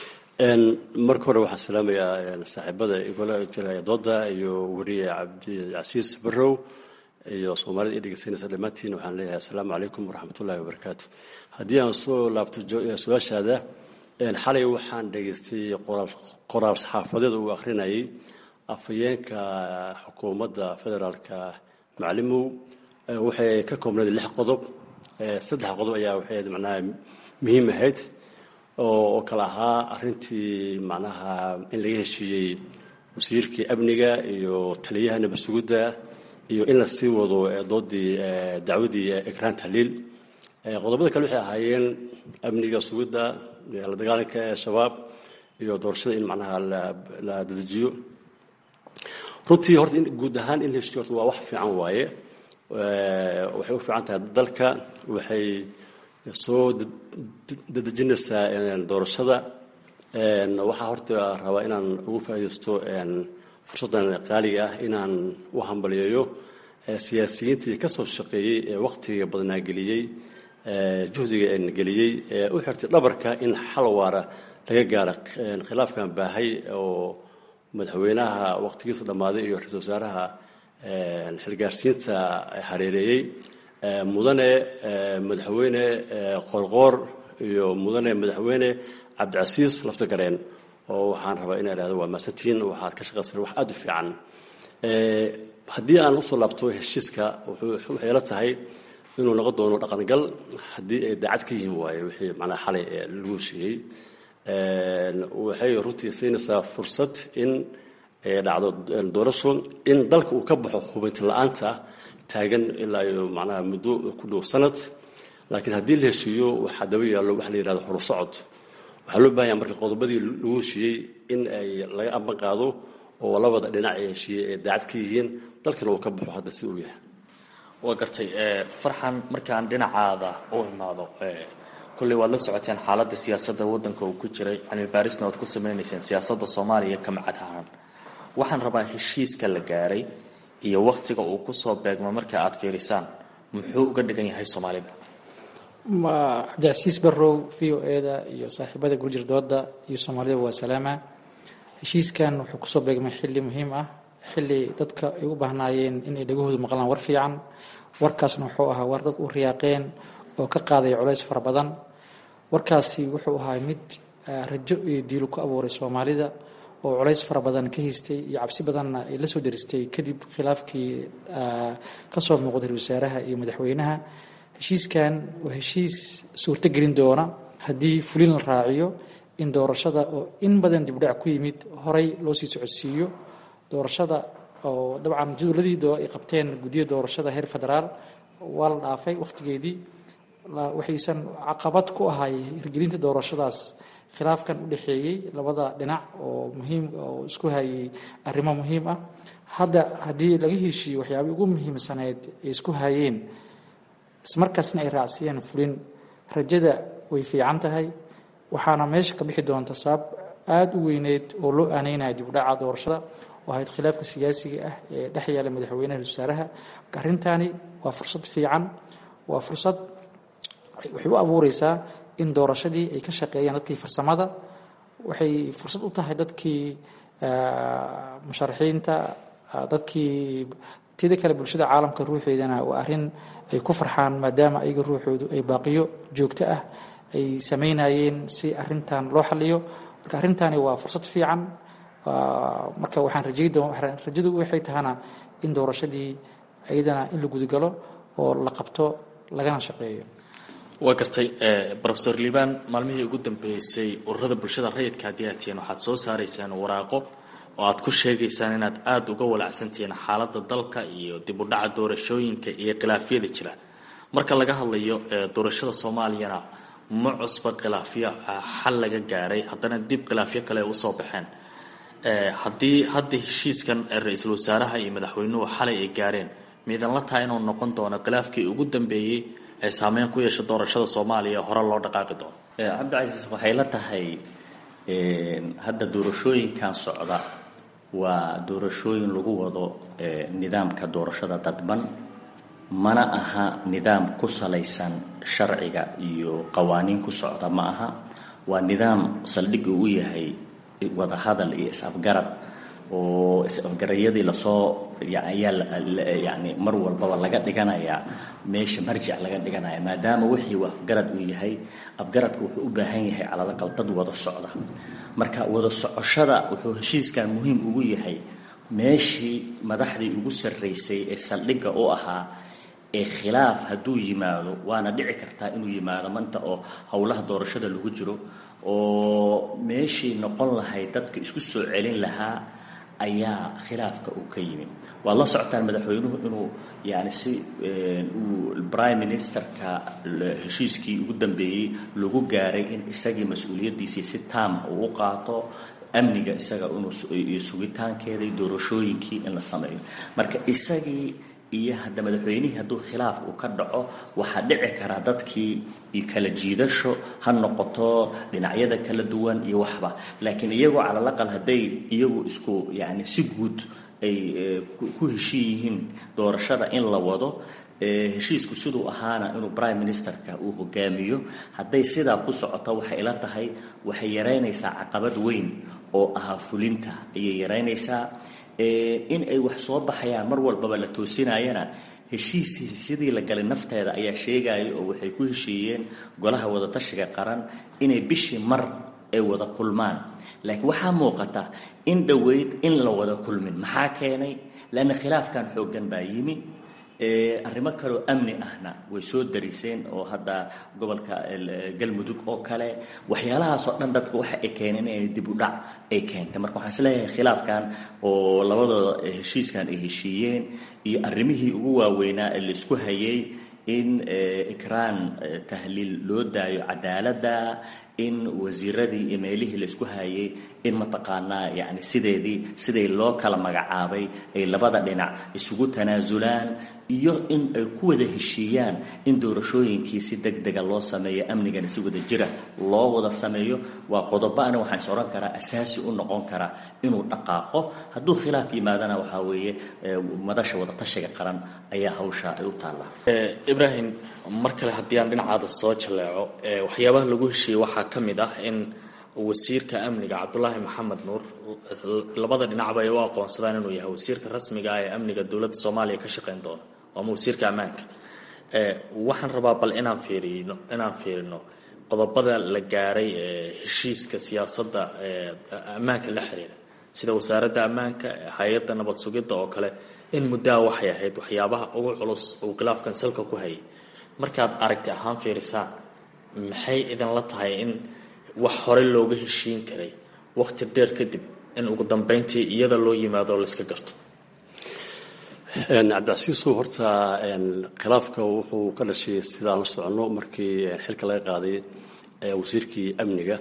marka hore waxaan salaamayaa saaxiibada igula jiraya dooda iyo weriye cabdicasiis barrow iyo soomaalida i dhegeysanaysa dhammaantiin waxaan leeyahay assalaamu calaykum waraxmatullahi wabarakaatu haddii aan soo laabto su-aashaada xalay waxaan dhegaystay qoraal saxaafadeed uu akhrinayay afhayeenka xukuumadda federaalka macalimow waxay ka koobnayd lix qodob saddex qodob ayaa waxay macnaha muhiim ahayd oo kale ahaa arintii macnaha in laga heshiiyey wasiirkii amniga iyo taliyaha nabasugudda iyo in la sii wado doodii dacwadii ekraan tahliil qodobada kale waxay ahaayeen amniga sugidda la dagaalanka shabaab iyo doorashada in macnaha la dedejiyo runtii horta guud ahaan in la heshiiyo horta waa wax fiican waaye waxay u fiican tahay dalka waxay soo dadejinaysaa doorashada waxaa horta rabaa inaan ugu faaidaysto fursaddan qaaliga ah inaan u hambaliyeeyo siyaasiyiintii ka soo shaqeeyey ee wakhtiga badnaa geliyey juhdiga geliyey ee u xirtay dhabarka in xal waara laga gaaro khilaafkan baahay oo madaxweynaha wakhtigiisa dhammaaday iyo ra-isul wasaaraha xilgaarsiinta hareereeyey mudane madaxweyne qoorqoor iyo mudane madaxweyne cabdicasiis lafta gareen oo waxaan rabaa inaa ihahdo waa maasantiin waxaad ka shaqaysan wax aada u fiican haddii aan usoo laabto heshiiska waxay la tahay inuu noqon doono dhaqangal haddii ay daacad ka yihiin waaye wixii macnaha xalay lagu heshiiyey waxay runtii siinaysaa fursad in ay dhacdo doorasho in dalka uu ka baxo hubinti la-aanta taagan ilaa iyo macnaha muddo ku dhow sanad laakiin haddii la heshiiyo waxaa daba yaallo waxa la yihahdo horusocod waxaa loo baahanya marka qodobadii lagu heshiiyey in ay laga amban qaado oo labada dhinac ee heshiiyey ay daacad ka yihiin dalkana uu ka baxo hadda si uu yahay waa gartay farxan markaan dhinacaada u imaado kolley waad la socoteen xaaladda siyaasadda waddanka uu ku jiray cilmi baarisna waad ku sameynayseen siyaasadda soomaaliya ka macad ahaan waxaan rabaa heshiiska la gaaray iyo wakhtiga uu kusoo beegmo marka aad fiirisaan muxuu uga dhigan yahay soomaalida cabdicasiis barrow v o eda iyo saaxiibada gurjir dooda iyo soomaalida waa salaama heshiiskan wuxuu kusoo beegmay xilli muhiim ah xilli dadka ay u baahnaayeen inay dhagahoodu maqlaan war fiican warkaasna wuxuu ahaa war dadku u riyaaqeen oo ka qaadaya culays fara badan warkaasi wuxuu ahaa mid rajo iyo diilu ku abuuray soomaalida oo culays fara badan ka haystay iyo cabsi badanna ay la soo daristay kadib khilaafkii ka soo muuqday ra wasaaraha iyo madaxweynaha heshiiskan waa heshiis suurto gelin doona haddii fulin la raaciyo in doorashada oo in badan dibdhac ku yimid horay loo sii socodsiiyo doorashada oo dabcan jadwaladii ay qabteen guddiya doorashada heer federaal waa la dhaafay wakhtigeedii waxaysan caqabad ku ahay hirgelinta doorashadaas khilaafkan u dhexeeyey labada dhinac oo muhiim oo isku hayay arrimo muhiim ah hadda haddii laga heshiiyo waxyaabay ugu muhiimsaneyd ay isku hayeen ismarkaasna ay raacsiiyeen fulin rajada way fiican tahay waxaana meesha ka bixi doonta sabab aada u weyneyd oo loo aaneynaya dibudhaca doorashada oo ahayd khilaafka siyaasiga ah ee dhex yaala madaxweynaha wasaaraha marka arrintaani waa fursad fiican waa fursad waxay u abuureysaa in doorashadii ay ka shaqeeyaan dadkii farsamada waxay fursad u tahay dadkii musharaxiinta dadkii tida kale bulshada caalamka ruuxeedana waa arrin ay ku farxaan maadaama ayaga ruuxoodu ay baaqiyo joogto ah ay sameynayeen si arintan loo xaliyo marka arrintani waa fursad fiican marka waxaan rajadu waxay tahana in doorashadii ayadana in la gudagalo oo la qabto lagana shaqeeyo waa gartay rofesor liibaan maalmihii ugu dambeysay ururada bulshada rayidka haddii aad tihiin waxaad soo saaraysaan waraaqo oo aad ku sheegaysaan inaad aada uga walacsantihiin xaaladda dalka iyo dib u dhaca doorashooyinka iyo khilaafyada jira marka laga hadlayo doorashada soomaaliyana ma cusba khilaafyo xal laga gaaray haddana dib khilaafyo kale ay usoo baxeen haddii hadda heshiiskan ra-iisul wasaaraha iyo madaxweynuhu xalay ay gaareen miidan la tahay inuu noqon doono khilaafkii ugu dambeeyey ee saameyn ku yeesha doorashada soomaaliya hore loo dhaqaaqi doono cabdicasiis waxay la tahay hadda doorashooyinkan socda waa doorashooyin lagu wado nidaamka doorashada dadban mana aha nidaam ku salaysan sharciga iyo qawaaniin ku socda ma aha waa nidaam saldhig uu yahay wadahadal iyo is-afgarad oo is-afgarayadii lasoo ayaa yani mar walbaba laga dhiganayaa meesha marjic laga dhiganaya maadaama wixii uu afgarad uu yahay afgaradka wuxuu u baahan yahay calalaqal dad wada socda marka wada socoshada wuxuu heshiiskan muhiim ugu yahay meeshii madaxdii ugu sarraysay ee saldhigga u ahaa ee khilaaf hadduu yimaado waana dhici kartaa inuu yimaado manta oo howlaha doorashada lagu jiro oo meeshii noqon lahayd dadka isku soo celin lahaa ayaa khilaafka uu ka yimi waad la socotaan madaxweynuhu inuu yani si uu prime ministerka heshiiskii ugu dambeeyey lagu gaaray in isagii mas-uuliyaddiisii si taama uu u qaato amniga isaga inuu sugitaankeeda doorashooyinkii in la sameeyo marka isagii iyo hadda madaxweynihii hadduu khilaaf uu ka dhaco waxaa dhici karaa dadkii iyo kala jiidasho ha noqoto dhinacyada kala duwan iyo waxba laakiin iyagoo calalaqal hadday iyagu isku yani si guud ay ku heshiin yihiin doorashada in la wado heshiisku siduu ahaana inuu prime ministerka uu hogaamiyo hadday sidaa ku socoto waxay ila tahay waxay yaraynaysaa caqabad weyn oo ahaa fulinta ayay yaraynaysaa in ay wax soo baxayaan mar walbaba la toosinayana heshiisii sidii la galay nafteeda ayaa sheegaya oo waxay ku heshiiyeen golaha wadatashiga qaran inay bishii mar ay wada kulmaan laakiin waxaa muuqata in dhoweyd in la wada kulmin maxaa keenay leanna khilaafkan xooggan baa yimi arrimo kaleoo amni ahna way soo dariseen oo hadda gobolka galmudug oo kale waxyaalahaasoo dhan dadka waxa ay keeneen inay dib u dhac ay keentay marka waxaan isleeyahay khilaafkan oo labadooda heshiiskan ay heshiiyeen iyo arrimihii ugu waaweynaa ee laisku hayay in ikraan tahliil loo daayo cadaaladda in wasiiradii iyo meelihii laisku hayay in mataqaanaa yani sideedii siday loo kala magacaabay ay labada dhinac isugu tanaasulaan iyo in ay ku wada heshiiyaan in doorashooyinkii si deg dega loo sameeyo amnigana si wada jira loo wada sameeyo waa qodobaana waxaan is odhan karaa asaasi u noqon kara inuu dhaqaaqo hadduu khilaaf yimaadana waxaa weeye madasha wadatashiga qaran ayaa hawsha ay u taallaa ibrahim mar kale haddii aan dhinacaada soo jaleeco waxyaabaha lagu heshiiyey waxaa ka mid ah in wasiirka amniga cabdulaahi maxamed nuur labada dhinacba ay u aqoonsadaan inuu yahay wasiirka rasmiga ah ee amniga dowladda soomaaliya ka shaqeyn doona ama wasiirka ammaanka waxaan rabaa bal inaan fiirino inaan fiirino qodobada la gaaray ee heshiiska siyaasadda ammaanka la xiriira sida wasaaradda ammaanka hay-adda nabad sugidda oo kale in muddaha waxay ahayd waxyaabaha ugu culus uu khilaafkan salka ku hayay markaad aragti ahaan fiirisaan maxay idinla tahay in wax horey looga heshiin karay waqti dheer kadib in ugu dambeyntii iyada loo yimaado layska garto cabdicasiisow horta khilaafka wuxuu ka dhashay sidaan la soconno markii xilka laga qaaday wasiirkii amniga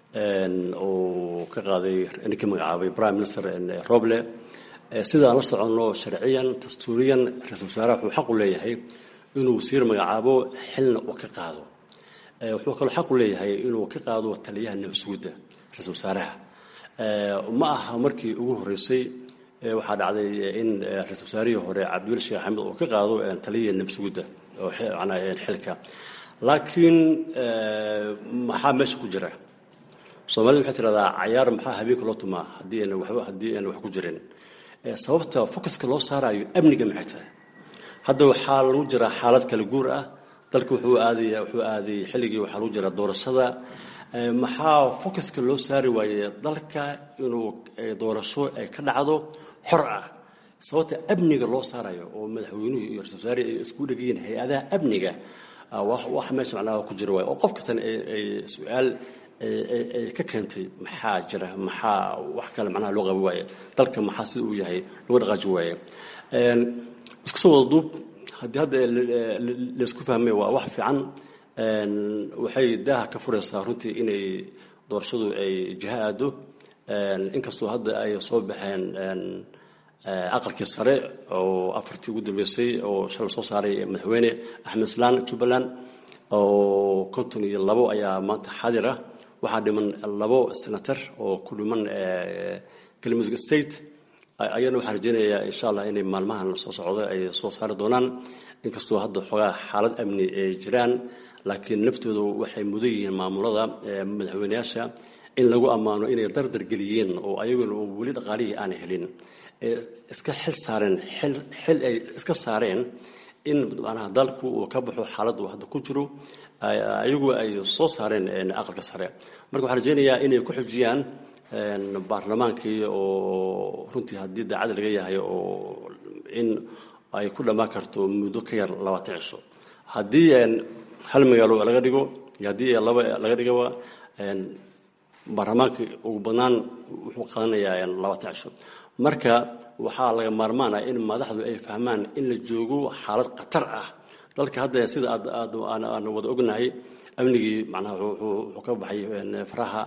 oo ka qaaday ninkii magacaabay prime minister roble sidaan la soconno sharciyan dastuuriyan ra-isul wasaaraha wuxuu xaq u leeyahay inuu wasiir magacaabo xilna uu ka qaado wuxuu kaloo xaq u leeyahay inuu ka qaado taliyaha nabasugudda ra-isul wasaaraha ma aha markii ugu horreysay waxaa dhacday in ra-isul wasaarihii hore cabdiweli sheekh axmed uu ka qaado taliyihii nabasugudda oo xilka laakiin maxaa meesha ku jira soomaalida waxay tiradaa cayaar maxaa habeenka loo tumaa haddii aan waxba haddii aan wax ku jirin sababta focuska loo saarayo amniga maxay tahay hadda waxaa lagu jiraa xaalad kala guur ah dalka wuxuu aadaya wuxuu aaday xilligii waxaa lagu jiraa doorashada maxaa focuska loo saari waaye dalka inuu doorasho ay ka dhacdo xor ah sababta amniga loo saarayo oo madaxweynuhu iyo ra-isul wasaare ay isku dhegayiin hay-adaha amniga wax meesha macnaha ku jira waaye oo qof kastan ay su-aal ay ka keentay maxaa jira maxaa wax kale macnaha loo qabi waaye dalka maxaa sida uu yahay loo dhaqaaji waaye isku soo wada duub haddii hadda laysku fahmay waa wax fiican waxay daaha ka furaysaa runtii inay doorashadu ay jiho aado inkastoo hadda ay soo baxeen aqalkii sare oo afartii ugu dambeysay oo shalay soo saaray madaxweyne axmed islaan jubbaland oo konton iyo labo ayaa maanta xaadir ah waxaa dhiman labo senator oo ku dhiman galmudug state ayana waxaan rajeynayaa insha allah inay maalmahan soo socdo ay soo saari doonaan inkastoo hadda xoogaa xaalad amni ay jiraan laakiin naftoodu waxay mudan yihiin maamulada madaxweyneyaasha in lagu ammaano inay dardar geliyeen oo ayaguna weli dhaqaalihii aanay helin iska xil saareen xil ay iska saareen in manaha dalku uu ka baxo xaaladda uu hadda ku jiro ayagu ay soo saareen aqalka sare marka waxaan rajeynayaa inay ku xujiyaan baarlamaankii oo runtii haddii daacad laga yahay oo in ay ku dhammaan karto muddo ka yar labaatan cisho haddii hal magaalo laga dhigo iyo haddii laba laga dhigaba baarlamaanka ugu badnaan wuxuu qaadanayaa labaatan cisho marka waxaa laga maarmaan ah in madaxdu ay fahmaan in la joogo xaalad khatar ah dalka hadda sida aad aan wada ognahay amnigii macnaha wuxuu ka baxay faraha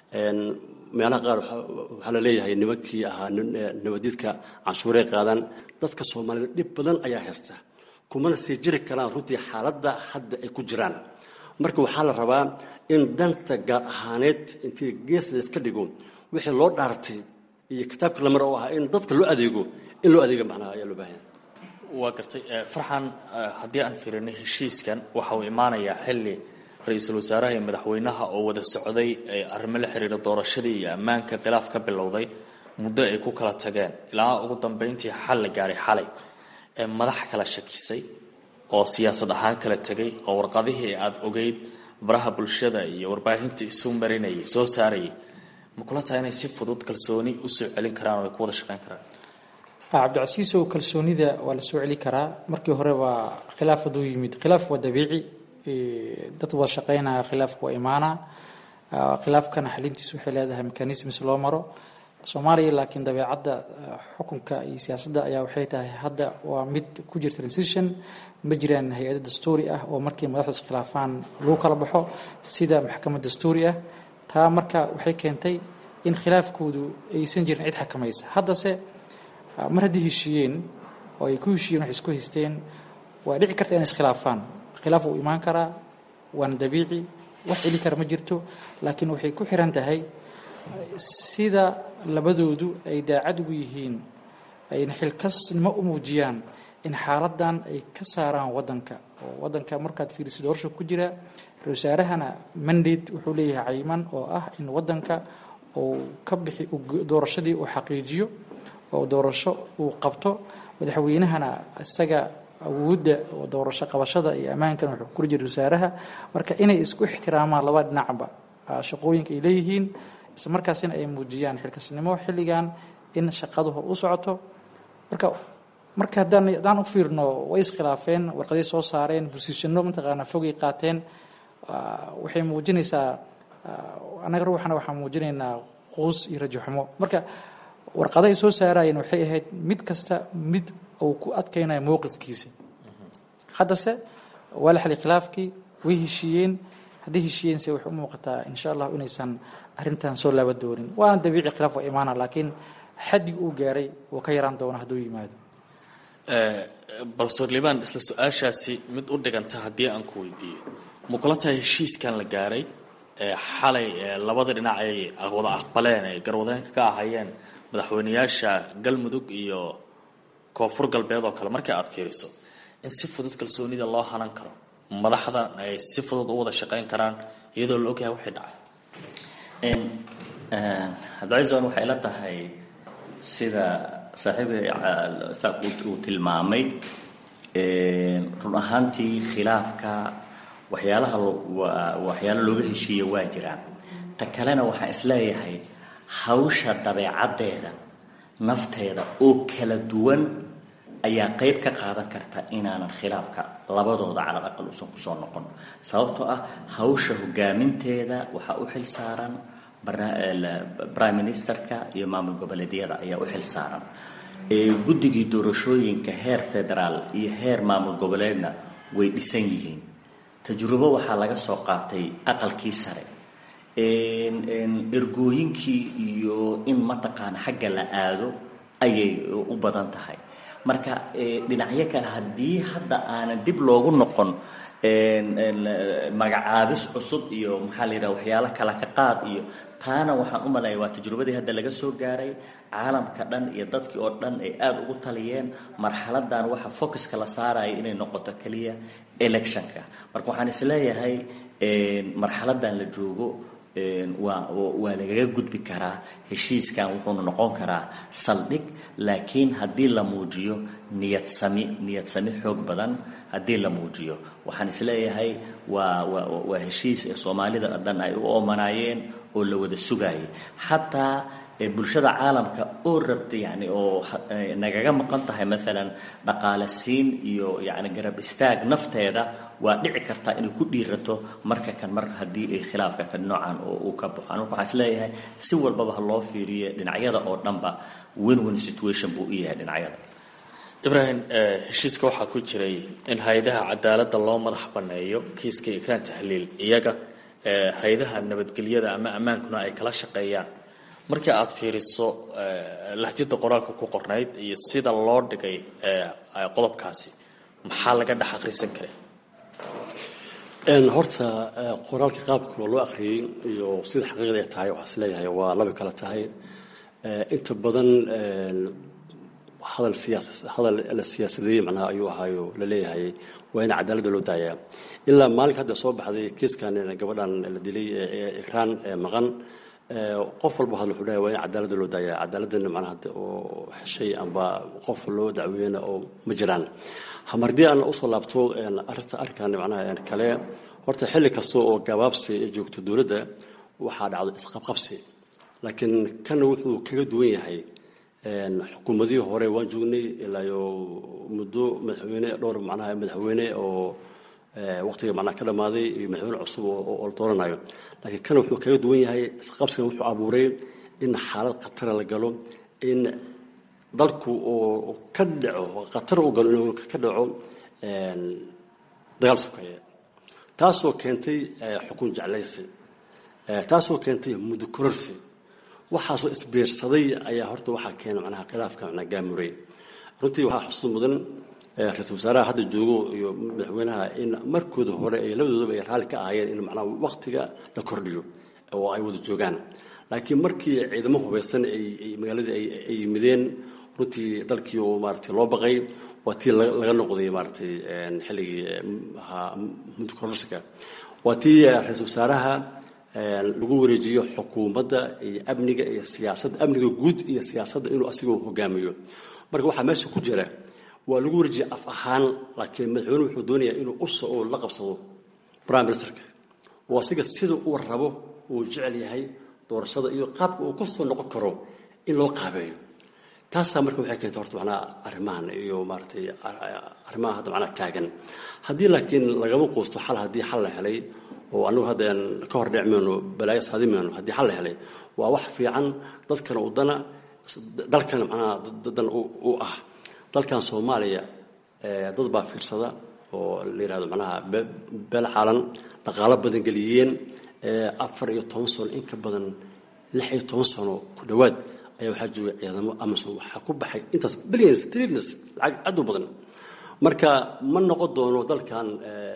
meelaha qaar waxaa la leeyahay nimankii ahaa nabadiidka canshuuray qaadaan dadka soomaalida dhib badan ayaa haysta kumana sii jiri karaan runtii xaaladda hadda ay ku jiraan marka waxaa la rabaa in danta gaar ahaaneed intii gees layska dhigo wixii loo dhaartay iyo kitaabka lamar oo ahaa in dadka loo adeego in loo adeega macnaha ayaa loo baahanya waa gartay farxan haddii aan fiirino heshiiskan waxa uu imaanayaa xilli ra-iisul wasaaraha iyo madaxweynaha oo wada socday arrimo la xiriira doorashadii iyo ammaanka khilaaf ka bilowday muddo ay ku kala tageen ilaa ugu dambeyntii xal la gaaray xalay madax kala shakisay oo siyaasad ahaan kala tegay oo warqadihii aada ogeyd baraha bulshada iyo warbaahinta isu marinayay soo saarayay ma kula tahay inay si fudud kalsooni usoo celin karaan oo ay ku wada shaqeyn karaan cabdicasiisow kalsoonida waa la soo celi karaa markii hore waa khilaaf hadduu yimid khilaaf waa dabiici dad wada shaqeynaya khilaafka waa imaana khilaafkana xalintiis waxay leedahay mechanisms loo maro soomaaliya laakiin dabeecadda xukunka iyo siyaasadda ayaa waxay tahay hadda waa mid ku jirta transition ma jiraan hay-ado dastuuri ah oo markii madaxdu iskhilaafaan lagu kala baxo sida maxkamad dastuuri ah taa marka waxay keentay in khilaafkoodu aysan jirin cid xakamaysa haddase mar haddii heshiiyeen oo ay ku heshiiyeen wax isku haysteen waa dhici karta inay iskhilaafaan khilaaf wuu imaan karaa waana dabiici wax celi kara ma jirto laakiin waxay ku xiran tahay sida labadoodu ay daacad ugu yihiin ayna xilkasnimo u muujiyaan in xaaladan ay ka saaraan wadanka oo wadanka markaad fiiriso doorasho ku jira ra-isul wasaarahana mandate wuxuu leeyahay cayiman oo ah in wadanka uu ka bixi doorashadii uu xaqiijiyo oo doorasho uu qabto madaxweynahana isaga awoodda oo doorasho qabashada iyo ammaankan wuxuu kula jira wasaaraha marka inay isku ixtiraamaan laba dhinacba shaqooyinka ay leeyihiin isla markaasina ay muujiyaan xilkasnimo xilligan in shaqadu hor u socoto marka marka haddaan haddaan u fiirno way iskhilaafeen warqaday soo saareen bosiishano mataqaanaa fogay qaateen waxay muujinaysaa annaga ruuxana waxaan muujinaynaa quus iyo rajaxumo marka warqadahay soo saarayeen waxay ahayd mid kasta mid uu ku adkaynayo mowqifkiisa haddase waa la xali khilaafkii way heshiiyeen haddii heshiiyeense waxay u muuqataa insha allah inaysan arrintan soo laaba doonin waana dabiici khilaaf waa imaana laakiin xaddig uu gaaray wuu ka yaraan doona hadduu yimaado profesor liban isla su-aashaasi mid u dhiganta haddii aan ku weydiiyo ma kula tahay heshiiskan la gaaray xalay labada dhinac ay wada aqbaleen ay garwadeenka ka ahayeen madaxweyneyaasha galmudug iyo koonfur galbeed oo kale markii aad fiiriso in si fudud kalsoonida loo hanan karo madaxda ay si fudud u wada shaqayn karaan iyadoo la ogyahay waxay dhacay cabdicaisan waxay la tahay sida saaxiibay saaq uu tilmaamay run ahaantii khilaafka waxyaalaha waxyaalo looga heshiiya waa jiraan ta kalena waxaan isleeyahay hawsha dabeecaddeeda nafteeda oo kala duwan ayaa qayb ka qaadan karta inaanan khilaafka labadooda calal aqal uusan kusoo noqon sababtoo ah hawsha hogaaminteeda waxaa u xil saaran prime ministerka iyo maamul goboleedyada ayaa u xil saaran guddigii doorashooyinka heer federaal iyo heer maamul goboleedna way dhisan yihiin tajrubo waxaa laga soo qaatay aqalkii sare ergooyinkii iyo in mataqaana xagga la aado ayay u badan tahay marka dhinacyo kale haddii hadda aanan dib loogu noqon magacaabis cusub iyo maxaa la yidhaha waxyaalo kala ka qaad iyo taana waxaan u maleeya waa tajrubadii hadda laga soo gaaray caalamka dhan iyo dadkii oo dhan ay aada ugu taliyeen marxaladan waxa focuska la saaraya inay noqoto keliya electionka marka waxaan isleeyahay marxaladan la joogo waa waa lagaga gudbi karaa heshiiskan wuxuuna noqon karaa saldhig laakiin haddii la muujiyo niyad sami niyad sami xoog badan haddii la muujiyo waxaan isleeyahay waa waa waa heshiis ee soomaalida oo dhan ay u oomanaayeen oo la wada sugaayay xataa bulshada caalamka oo rabta yani oo nagaga maqan tahay maalan dhaqaale siin iyo yani garab istaag nafteeda waa dhici kartaa inay ku dhiirato marka kan mar haddii ay khilaafka kan noocan oo uu ka baxo anku waxaan isleeyahay si walbaba ha loo fiiriyo dhinacyada oo dhanba win win situation buu u yahay dhinacyada ibrahim heshiiska waxaa ku jiray in hay-adaha cadaaladda loo madax banneeyo kiiska ikraan tahliil iyaga hay-adaha nabadgelyada ama ammaankuna ay kala shaqeeyaan markii aad fiiriso lahjada qoraalka ku qornayd iyo sida loo dhigay qodobkaasi maxaa laga dhex akhrisan kara horta qoraalka qaabka loo akhriyey iyo sida xaqiiqda ay tahay waxaa is leeyahay waa laba kala tahay inta badan hadal siyaas hadal la siyaasadeeyey macnaha ayuu ahaayo la leeyahay waa in cadaaladda loo daayaa ilaa maalinka hadda soo baxday kiiskan gabadhan la dilay ikraan maqan qof walba hadal wuxuu leeyahay waa in cadaaladda loo daayaa cadaaladana macnaha hadda oo heshay amba qof loo dacweeyena oo ma jiraan hamardii aan usoo laabto arrinta arrinkan macnaha kale horta xilli kasta oo gabaabsi ay joogto dowladda waxaa dhacdo isqabqabsi laakiin kana wuxuu kaga duwan yahay xukuumadihii hore waan joognay ilaayo muddo madaxweyne dhowr macnaha madaxweyne oo waqtiga macnaha ka dhammaaday iyo madaxweyne cusub oo la dooranayo laakiin kana wuxuu kaga duwan yahay isqabsigan wuxuu abuuray in xaalad khatara la galo in dalku oo ka dhaco khatar u galo inuu ka dhaco dagaal sokeeye taasoo keentay xukun jeclaysi taasoo keentay muddo kororsi waxaasoo isbiirsaday ayaa horta waxaa keena macnaha khilaafka macnaha gaamuray runtii waxaa xusuus mudan ra-iisul wasaaraha hadda joogo iyo madaxweynaha in markooda hore ay labadoodaba ay raalli ka ahaayeen in macnaha waqtiga la kordhiyo oo ay wada joogaan laakiin markii ciidamo hubaysan ay magaaladii ay yimideen runtii dalkii oo maaragtay loo baqay waa tii laga noqday maaragtay xilligii muddo kororsiga waa tii ra-iisul wasaaraha lagu wareejiyo xukuumadda iyo amniga iyo siyaasadda amniga guud iyo siyaasadda inuu asigoo hogaamiyo marka waxaa meesha ku jira waa lagu wareejiya af ahaan laakiin madaxweyne wuxuu doonayaa inuu usha oo la qabsado prime ministerka oo asiga sida uu rabo uu jecel yahay doorashada iyo qaabka uu kasoo noqon karo in loo qaabeeyo taasaa marka waxay keentay horta macnaha arrimahan iyo maaratay arrimaha hadda macnaha taagan haddii laakiin lagama quusto xal haddii xal la helay oo anagu haddaan ka hor dhicmayno balaayo saadimayno haddii xal la helay waa wax fiican dadkana udana dalkan macnaha dadan u ah dalkan soomaaliya dad baa fiirsada oo la yihahdo macnaha beel xaalan dhaqaalo badan geliyeen afar iyo toban sano in ka badan lix iyo toban sano ku dhowaad ayaa waxaa jooga ciidamo amazon waxaa ku baxay intaas billions trillions lacag aad u badan marka ma noqon doono dalkan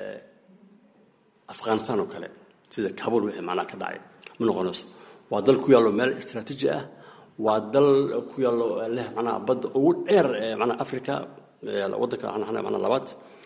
afghanistan oo kale sida kabul wixii macnaha ka dhacay ma noqonayso waa dal ku yaallo meel istraatiiji ah waa dal ku yaallo leh macnaha badda ugu dheer macnaha africa waddanka macnaha labaad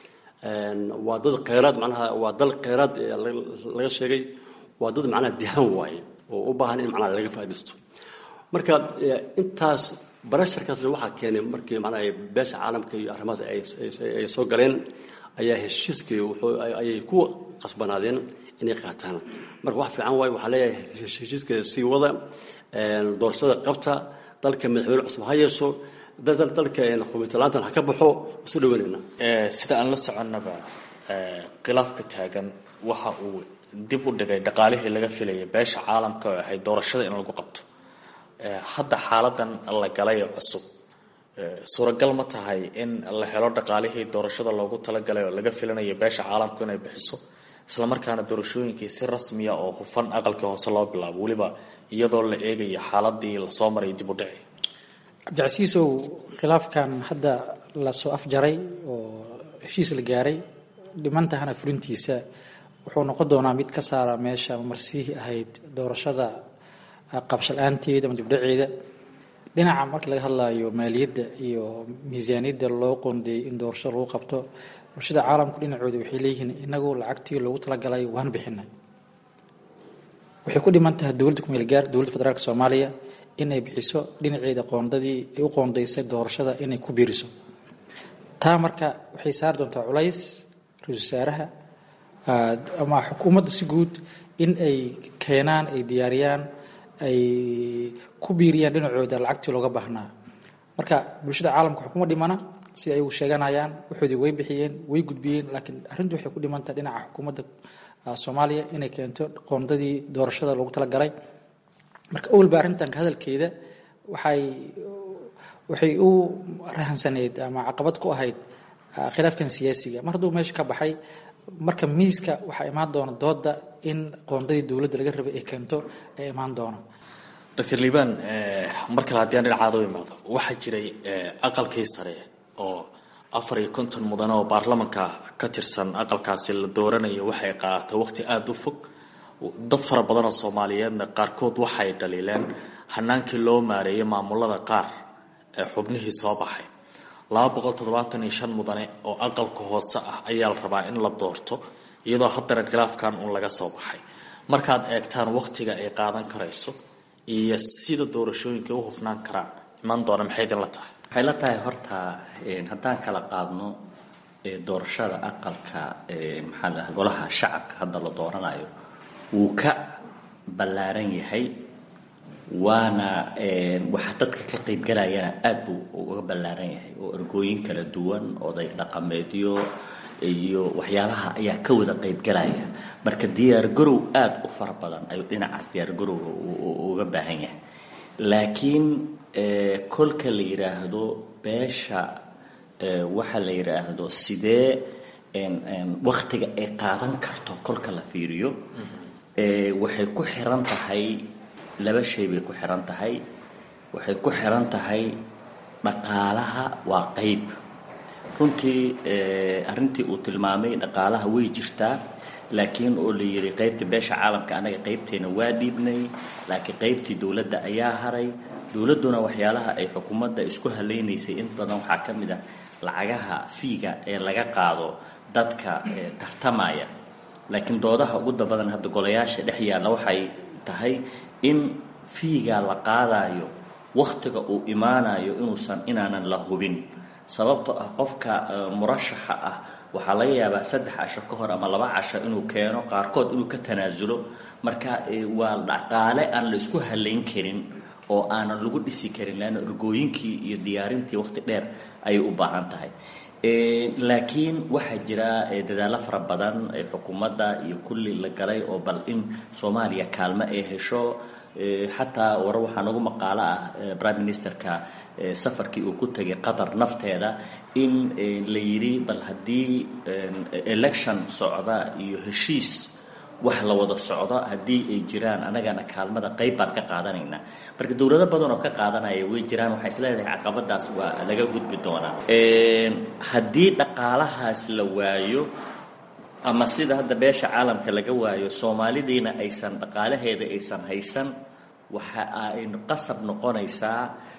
waa dad kheyraad macnaha waa dal kheyraad laga sheegay waa dad macnaha dihaan waaye oo u baahan in macnaha laga faa'iidaysto marka intaas barasharkaasna waxaa keenay markii macnaha beesha caalamka iyo arrimahaas ay soo galeen ayaa heshiiskii ayay ku qasbanaadeen inay qaataan marka wax fiican waaye waxaa leeyahay heshiiska sii wada doorashada qabta dalka madaxweyne cusub ha yeesho dalka xubiintalaantan ha ka baxo isu dhawanayna sida aan la soconnaba khilaafka taagan waxa uu dib u dhigay dhaqaalihii laga filayay beesha caalamka oo ahayd doorashada in lagu qabto hadda xaaladan la galay cusub suuragal ma tahay in la helo dhaqaalihii doorashada loogu talagalay oo laga filanayo beesha caalamku inay bixiso islamarkaana doorashooyinkii si rasmiya oo hufan aqalkii hoose loo bilaabo weliba iyadoo la eegayo xaaladii lasoo maray dib u dhici cabdicasiisow khilaafkan hadda lasoo afjaray oo heshiis la gaaray dhimantahana fulintiisa wuxuu noqon doonaa mid ka saara meesha marsiihii ahayd doorashada qabshala-aanteeda ama dibdhaceeda dhinaca markii laga hadlayo maaliyadda iyo miisaaniyadda loo qoondeeyey in doorashada lagu qabto bulshada caalamku dhinacooda waxay leeyihiin inagu lacagtii loogu talagalay waan bixinay waxay ku dhiman tahay dowladda kumeelgaar dowladda federaalk soomaaliya in ay bixiso dhinaceeda qoondadii ay u qoondaysay doorashada inay ku biiriso taa marka waxay saari doontaa culays ra-isul wasaaraha ama xukuumadda si guud in ay keenaan ay diyaariyaan ay ku biiriyaan dhinacooda lacagtii looga baahnaa marka bulshada caalamka xukuma dhimana si ay sheeganayaan waxoodii way bixiyeen way gudbiyeen laakiin arrintu waxay ku dhimantaha dhinaca xukuumadda soomaaliya inay keento qoondadii doorashada loogu talagalay marka owalba arrintan ka hadalkeeda waxay waxay u rahansaneyd ama caqabad ku ahayd khilaafkan siyaasiga mar hadduu meesha ka baxay marka miiska waxaa imaan doona dooda in qoondadii dowladda laga rabay ay keento ay imaan doona doctor liibaan mar kale haddii aan dhinacaada u imaado waxaa jiray aqalkii sare oo afar iyo konton mudane oo baarlamanka ka tirsan aqalkaasi la dooranayo waxay qaadatay waqti aada u fog dad fara badan oo soomaaliyeedna qaarkood waxay dhaliileen hanaankii loo maareeyay maamulada qaar ee xubnihii soo baxay laba boqol toddobaatan iyo shan mudane oo aqalka hoose ah ayaa la rabaa in la doorto iyadoo haddana khilaafkan uun laga soo baxay markaad eegtaan waqtiga ay qaadan karayso iyo sida doorashooyinka u hufnaan karaan iman doona maxay idinla tahay waxay la tahay horta haddaan kala qaadno doorashada aqalka maxaa la golaha shacabka hadda la dooranayo wuu ka ballaaran yahay waana waxa dadka ka qaybgalayana aad buu uga ballaaran yahay oo ergooyin kala duwan oday dhaqameedyo iyo waxyaalaha ayaa ka wada qaybgalaya marka diyaargarow aada u fara badan ayuu dhinacaas diyaargarowga uga baahan yahay laakiin kolka la yidhaahdo beesha waxa la yidhaahdo sidee waktiga ay qaadan karto kolka la fiiriyo waxay ku xiran tahay laba shay bay ku xiran tahay waxay ku xiran tahay dhaqaalaha waa qayb runtii arrintii uu tilmaamay dhaqaalaha way jirtaa laakiin oo la yidhi qaybta beesha caalamka anaga qaybteena waa dhiibnay laakiin qaybtii dowladda ayaa haray dowladduna waxyaalaha ay xukuumadda isku halaynaysay in badan waxaa ka mid ah lacagaha fiiga ee laga qaado dadka tartamaya laakiin doodaha ugu dabadan hadda golayaasha dhex yaalla waxay tahay in fiiga la qaadayo wakhtiga uu imaanayo inuusan inaanan la hubin sababtoo ah qofka murashaxa ah waxaa laga yaabaa saddex casho ka hor ama laba casho inuu keeno qaarkood inuu ka tanaasulo marka waa dhaqaale aan la isku halayn karin oo aanan lagu dhisi karin leanna ergooyinkii iyo diyaarintii waqti dheer ayay u baahan tahay laakiin waxaa jira dadaallo fara badan xukuumadda iyo kulli la galay oo bal in soomaaliya kaalmo ay hesho xataa war waxaa nagu maqaalo ah prime ministerka safarkii uu ku tegay qatar nafteeda in la yidhi bal haddii election socda iyo heshiis wax la wada socdo haddii ay jiraan anagana kaalmada qayb baan ka qaadanaynaa marka dowlado badan oo ka qaadanaya way jiraan waxaa isleedahay caqabadaas waa laga gudbi doonaa haddii dhaqaalahaas la waayo ama sida hadda beesha caalamka laga waayo soomaalidiina aysan dhaqaalaheeda aysan haysan waxa ay qasab noqonaysaa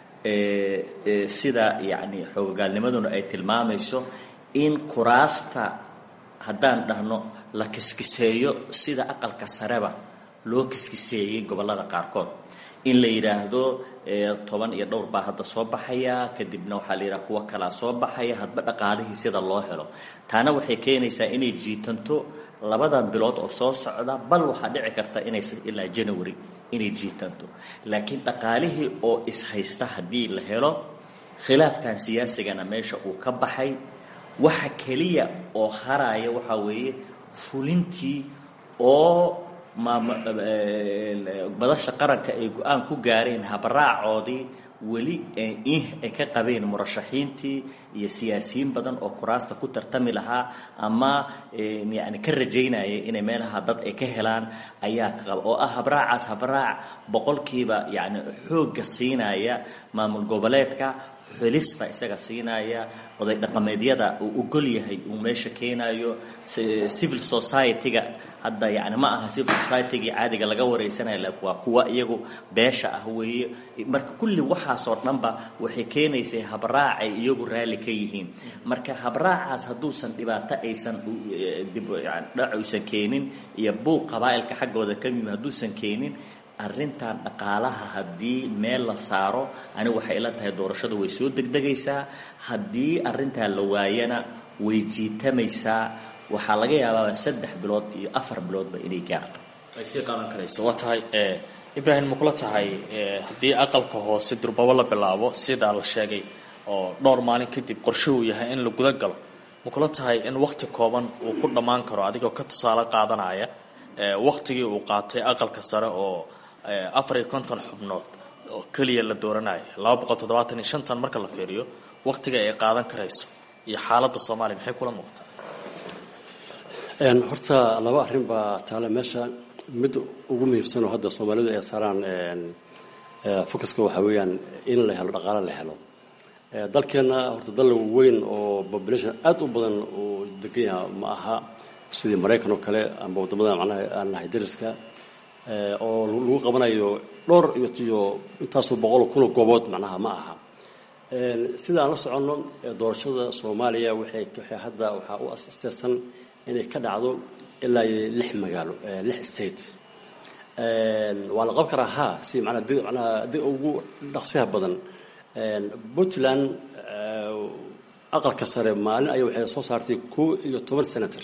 sida yacni xoogagaalnimaduna ay tilmaamayso in kuraasta haddaan dhahno la kiskiseeyo sida aqalka sareba loo kiskiseeyey gobollada qaarkood in la yidhaahdo toban iyo dhowr baa hadda soo baxaya kadibna waxaa la yidhaha kuwo kalaa soo baxaya hadba dhaqaalihii sida loo helo taana waxay keenaysaa inay jiitanto labadan bilood oo soo socda bal waxaa dhici karta inaysan ilaa january inay jiitanto laakiin dhaqaalihii oo ishaysta haddii la helo khilaafkan siyaasigana meesha uu ka baxay waxa keliya oo haraya waxaa weeye fulintii oo madasha qaranka ay go-aan ku gaareen habaraacoodii weli ay ka qabeen murashaxiintii iyo siyaasiyiin badan oo kuraasta ku tartami lahaa ama yani ka rajaynaya inay meelaha dad ay ka helaan ayaa ka qaba oo ah habraacaas habraac boqolkiiba yani xoogga siinaya maamul goboleedka xulista isaga siinaya oday dhaqameedyada uu ogol yahay uu meesha keenayo civil society-ga hadda yani ma aha civil society-gii caadiga laga wareysanayo waa kuwa iyagu beesha ah weeye marka kulli waxaasoo dhanba waxay keenaysay habraac ay iyagu raalli ka yihiin marka habraacaas hadduusan dhibaato aysan dhac uysan keenin iyo buuq qabaa'ilka xaggooda ka yimi hadduusan keenin arrintan dhaqaalaha haddii meel la saaro anigu waxay ila tahay doorashadu way soo degdegaysaa haddii arrintaa la waayana way jiitamaysaa waxaa laga yaabaa saddex bilood iyo afar biloodba inay gaarto ay sii qaadan karayso waa tahay ibraahim makula tahay haddii aqalka hoose durbabo la bilaabo sidaa la sheegay oo dhowr maalin kadib qorshe uu yahay in la guda galo makula tahay in wakhti kooban uu ku dhammaan karo adigoo ka tusaale qaadanaya wakhtigii uu qaatay aqalka sare oo afar iyo konton xubnood oo keliya la dooranayo laba boqol toddobaatan iyo shantan marka la fiiriyo wakhtiga ay qaadan karayso iyo xaaladda soomaaliya maxay kula muuqataa horta laba arrin baa taale meesha mid ugu muhiimsan oo hadda soomaalidu ay saaraan focuska waxaa weeyaan in la helo dhaqaale la helo dalkeenna horta dal weyn oo population aad u badan uu degan yaha ma aha sidii maraykan oo kale amba waddamada macnaha aan nahay dariska oo lagu qabanayo dhowr iyo iyo intaasoo boqol kunoo goobood macnaha ma aha sida aan la soconno doorashada soomaaliya waxay waxay hadda waxaa u asteersan inay ka dhacdo ilaa iyo lix magaalo lix state waa la qaban karaa ha si manaa di manaa di ugu dhaqsiyaha badan puntland aqalka sare maalin aya waxay soo saartay kow iyo toban senator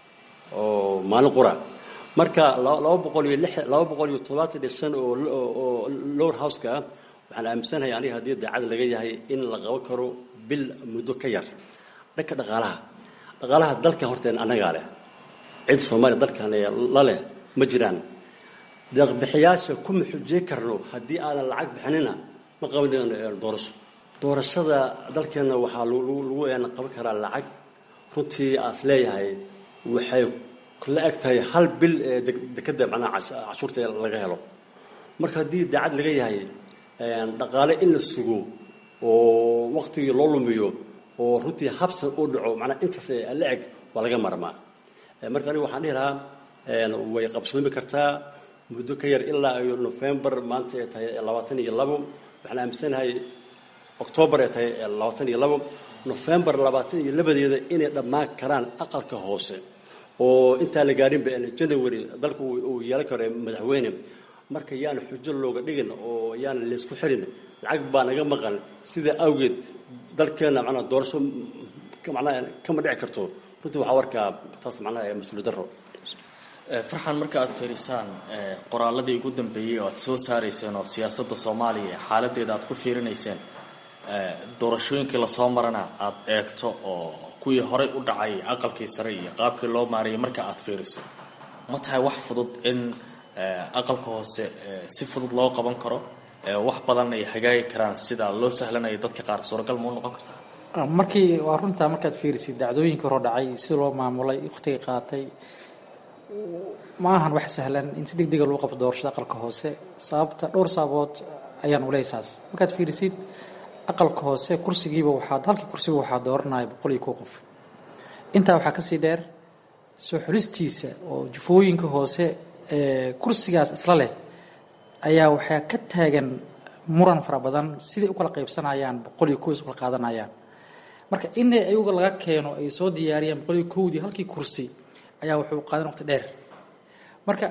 oo maalin qura marka laba boqol iyo lix laba boqol iyo todobaatan iyo shan oo oo lower houseka ah waxaan aaminsanahay aniga haddii daacad laga yahay in la qaban karo bil muddo ka yar dhanka dhaqaalaha dhaqaalaha dalka horteen annagaa leh cid soomaaliya dalkan la leh ma jiraan deeqbixiyaasha kuma xujey karno haddii aanan lacag bixinina ma qaban doorasho doorashada dalkeenna waxaa lagu qaban karaa lacag runtii aas leeyahay waxay la eg tahay hal bil ee dekeda macnaha cashuurta laga helo marka haddii daacad laga yahay dhaqaale in la sugo oo waktigii loo lumiyo oo runtii habsa u dhaco manaa intaas la eg waa laga marmaa marka aniga waxaan dhihi lahaa way qabsoomi kartaa muddo ka yar ilaa iyo november maanta ay tahay labaatan iyo labo waxaan aaminsanahay octoobar ay tahay labaatan iyo labo november labaatan iyo labadeeda inay dhammaan karaan aqalka hoose oo intaan la gaarinba january dalku uu yeelan karo madaxweyne marka yaana xujo looga dhigin oo yaana laysku xirin lacag baa naga maqan sida awgeed dalkeenna manaa doorasho manaa kama dhici karto runtii waxaa warkaa taas macnaha mas-uuliyad daro farxan marka aad fiirisaan qoraaladii ugu dambeeyey oo aad soo saarayseen oo siyaasadda soomaaliya xaaladeeda aad ku fiirinayseen doorashooyinkii lasoo marana aad eegto oo kuwii horey u dhacay aqalkii sare iyo qaabkii loo maarayay marka aad fiiriso ma tahay wax fudud in aqalka hoose si fudud loo qaban karo wax badan ay hagaagi karaan sida loo sahlanayo dadka qaar suuragal mau noqon kartaa markii waa runtaa markaad fiirisid dhacdooyinka hore dhacay si loo maamulay wakhtiga qaatay ma ahan wax sahlan in si deg dega lagu qabto doorashada aqalka hoose sababta dhowr sababood ayaan uleysaas markaad fiirisid aqalka hoose kursigiiba waxaa halkii kursiga waxaa dooranaya boqol iyo kow qof intaa waxaa kasii dheer soo xulistiisa oo jufooyinka hoose ee kursigaas isla leh ayaa waxaa ka taagan muran fara badan siday u kala qaybsanayaan boqol iyo kow is ukala qaadanayaan marka in ayaga laga keeno ay soo diyaariyaan boqol iyo kowdii halkii kursi ayaa wuxuu qaadan waqti dheer marka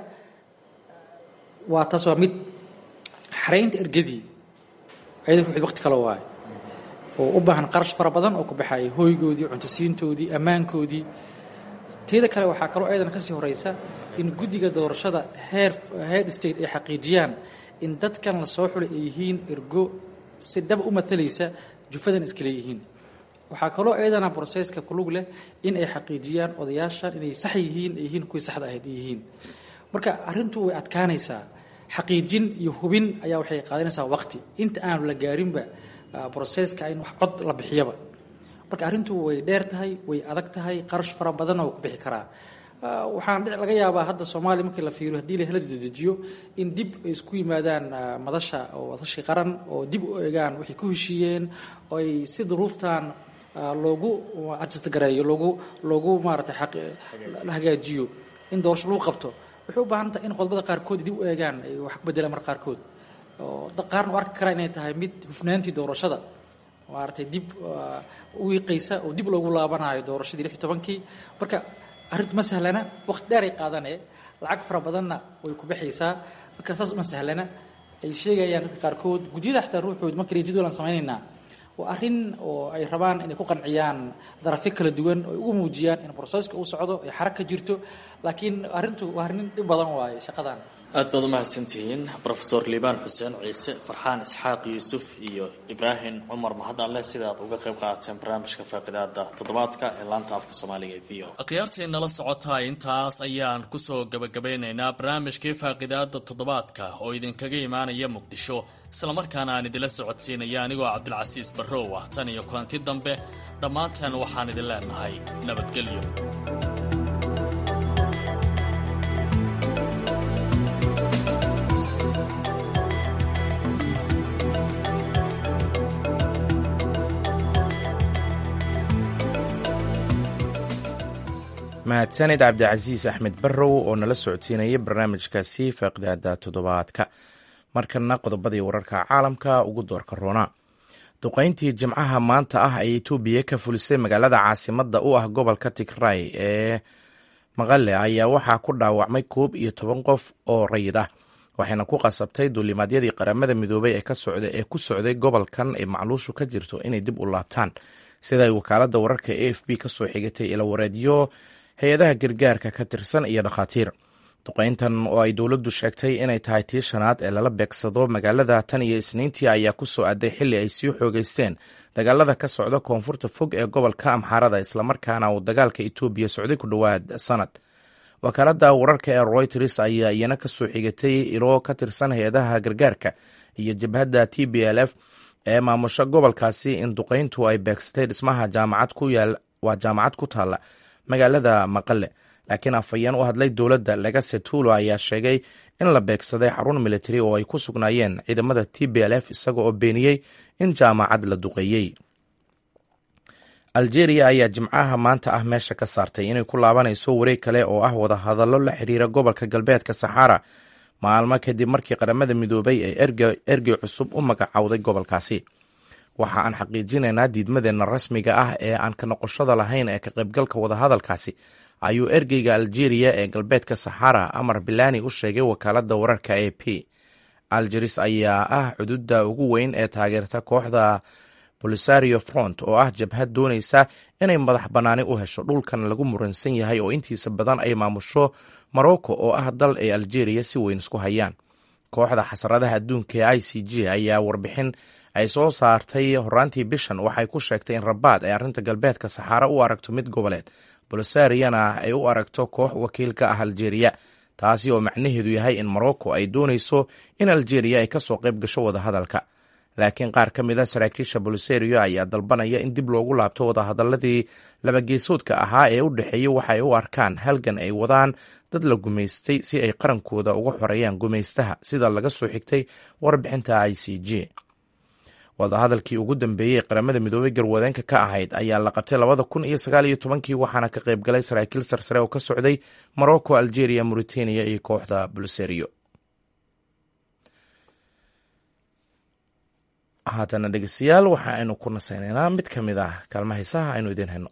waa taas waa mid xaraynta ergadii ayada ruuxid waqti kale waayo oo u baahan qarash fara badan oo ku baxaya hoygoodii cuntasiintoodii ammaankoodii teeda kale waxaa kaloo ayadana kasii horeysa in guddiga doorashada heer head state ay xaqiijiyaan in dadkan la soo xulay ay yihiin ergo si dhaba u matalaysa jufadan iskale yihiin waxaa kaloo ayadana broseska kulug leh in ay xaqiijiyaan odayaashan inay sax yihiin ay yihiin kuwii saxda ahayd ay yihiin marka arrintu way adkaanaysaa xaqiijin iyo hubin ayaa waxay qaadanaysaa waqti inta aanu la gaarinba broseska in wax cod la bixiyaba marka arrintu way dheer tahay way adag tahay qarash fara badanna waa ku bixi karaa waxaan laga yaabaa hadda soomaaliya markii la fiiriyo haddii la hela dedejiyo in dib ay isku yimaadaan madasha oo wadashi qaran oo dib u egaan waxay ku heshiiyeen oo ay si duruuftan loogu adjastgareeyo loogu loogu maaratay la hagaajiyo in doorasho lagu qabto waxay u baahan tahay in qodobada qaarkood dib u eegaan ay wax ku bedelaan mar qaarkood oo qaarna u arki karaa inay tahay mid hufnaantii doorashada maaragtay dib u wiiqaysa oo dib loogu laabanayo doorashadii lix iyo tobankii marka arrintu ma sahlana waqti dheer ay qaadanee lacag fara badanna way ku baxaysaa marka saas uma sahlana ay sheegayaan dadka qaarkood gudyada xataa ruuxood markale jadwal aan samaynaynaa waa arrin oo ay rabaan inay ku qanciyaan darafyo kala duwan oo ay ugu muujiyaan in broseska uu socdo ay xarag ka jirto laakiin arrintu waa arrin dhib badan waaye shaqadan aad baad umahadsantihiin rofesor liibaan xuseen ciise farxaan isxaaq yuusuf iyo ibraahim cumar mahadale sidaad uga qayb qaadateen barnaamijka faaqidaada toddobaadka ee laanta afka soomaaliga ee v o akhyaartii nala socotaa intaas ayaan kusoo gabagabeynaynaa barnaamijkii faaqidaada toddobaadka oo idinkaga imaanaya muqdisho islamarkaana aan idinla socodsiinaya anigoo cabdilcasiis barrow ah tan iyo kulanti dambe dhammaanteen waxaan idin leenahay nabadgelyo mahadsanid cabdicasiis axmed barrow oo nala socodsiinaya barnaamijkaasi faaqidaada toddobaadka markana qodobadii wararka caalamka ugu doorka roona duqayntii jimcaha maanta ah ay etoobiya ka fulisay magaalada caasimada u ah gobolka tigray ee maqale ayaa waxaa ku dhaawacmay koob iyo toban qof oo rayid ah waxayna ku qasabtay duulimaadyadii qaramada midoobay ee ku socday gobolkan ay macluushu ka jirto inay dib u laabtaan sida ay wakaalada wararka a f b kasoo xigatay ilawareedyo hay-adaha gargaarka ka tirsan iyo dhakhaatiir duqayntan oo ay dowladdu sheegtay inay tahay tii shanaad ee lala beegsado magaalada tan iyo isniintii ayaa ku soo aaday xilli ay sii xoogeysteen dagaalada ka socda koonfurta fog ee gobolka amxaarada islamarkaana uu dagaalka etoobiya socday ku dhowaad sanad wakaalada wararka ee royters ayaa iyana kasoo xigatay ilo ka tirsan hay-adaha gargaarka iyo jabhadda t b l f ee maamusha gobolkaasi in duqayntu ay beegsatay dhismaha jaamacad ku yaal waa jaamacad ku taalla magaalada maqale laakiin afhayeen u hadlay dowladda legase tuulo ayaa sheegay in la beegsaday xarun militari oo ay ku sugnaayeen ciidamada t b l f isaga oo beeniyey in jaamacad la duqeeyey algeria ayaa jimcaha maanta ah meesha ka saartay inay ku laabanayso wareeg kale oo ah wadahadallo la xiriira gobolka galbeedka saxara maalmo kadib markii qaramada midoobay ay ergey cusub u magacowday gobolkaasi waxa aan xaqiijinaynaa diidmadeenna rasmiga ah ee aan ka noqoshada lahayn ee ka qaybgalka wadahadalkaasi ayuu ergeyga algeria ee galbeedka saxara amar bilani u sheegay wakaalada wararka a p algeris ayaa ah xuduudda ugu weyn ee taageerta kooxda bolisario front oo ah jabhad doonaysa inay madax bannaani u hesho dhulkan lagu muransan yahay oo intiisa badan ay maamusho morocco oo ah dal ay algeria si weyn isku hayaan kooxda xasaradaha adduunka ee i c g ayaa warbixin ay soo saartay horaantii bishan waxay ku sheegtay in rabaad ay arrinta galbeedka saxaara u aragto mid goboleed bolosariana ay u aragto koox wakiil ka ah algeria taasi oo macnaheedu yahay in morocco ay doonayso in algeria ay kasoo qayb gasho wadahadalka laakiin qaar ka mid a saraakiisha boliserio ayaa dalbanaya in dib loogu laabto wadahadaladii labageesoodka ahaa ee u dhexeeyey waxa ay u arkaan halgan ay wadaan dad la gumaystay si ay qarankooda uga xoreeyaan gumaystaha sida laga soo xigtay warbixinta i c j wadahadalkii ugu dambeeyey qaramada midoobey garwadeenka ka ahayd ayaa la qabtay labada kun iyo sagaal iyo tobankii waxaana ka qayb galay saraakiil sarsare oo ka socday morocco algeria mauritania iyo kooxda boliserio haatana dhegeystayaal waxa aynu ku nasaynaynaa mid ka mid ah kaalma haysaha aynu idiin hayno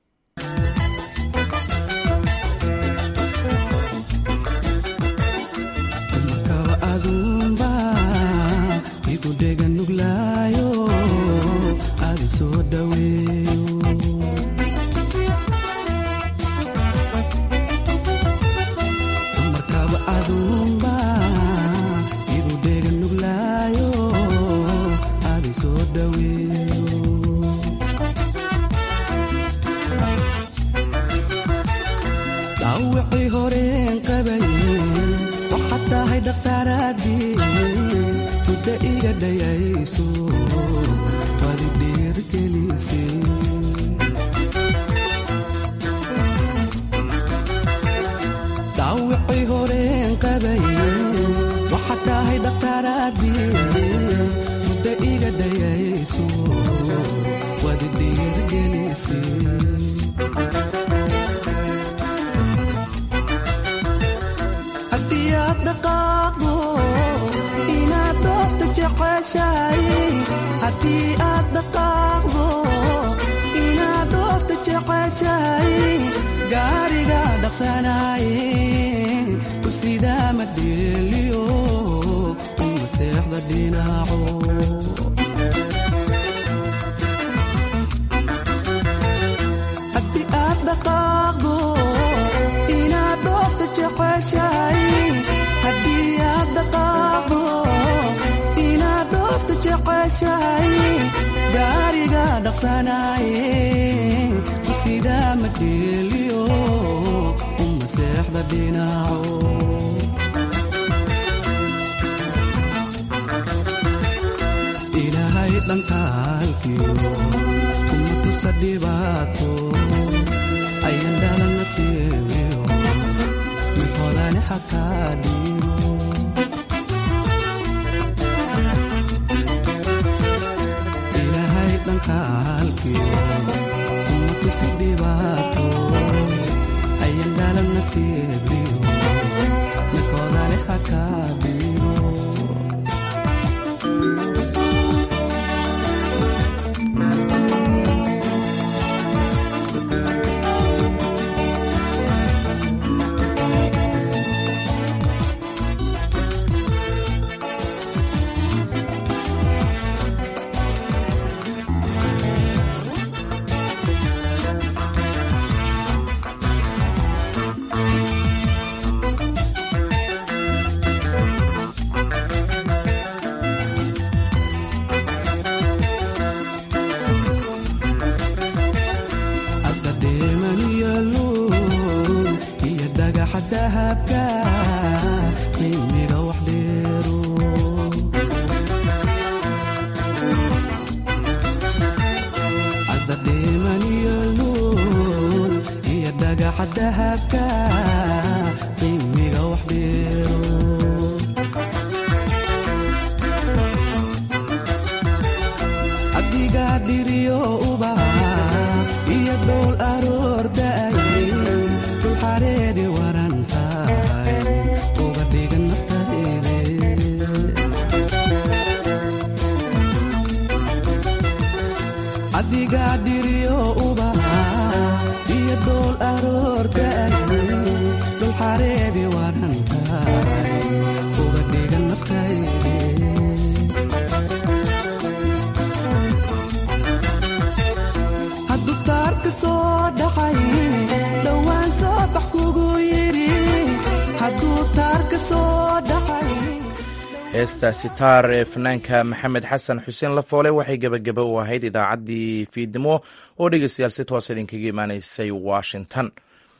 heestaasi taar ee fanaanka maxamed xasan xuseen lafoole waxay gebagaba u ahayd idaacaddii fiidnimo oo dhegeystayaal si toos idinkaga imaanaysay washington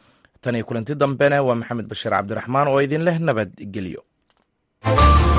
tan iyo kulanti dambena waa maxamed bashiir cabdiraxmaan oo idin leh nabadgelyo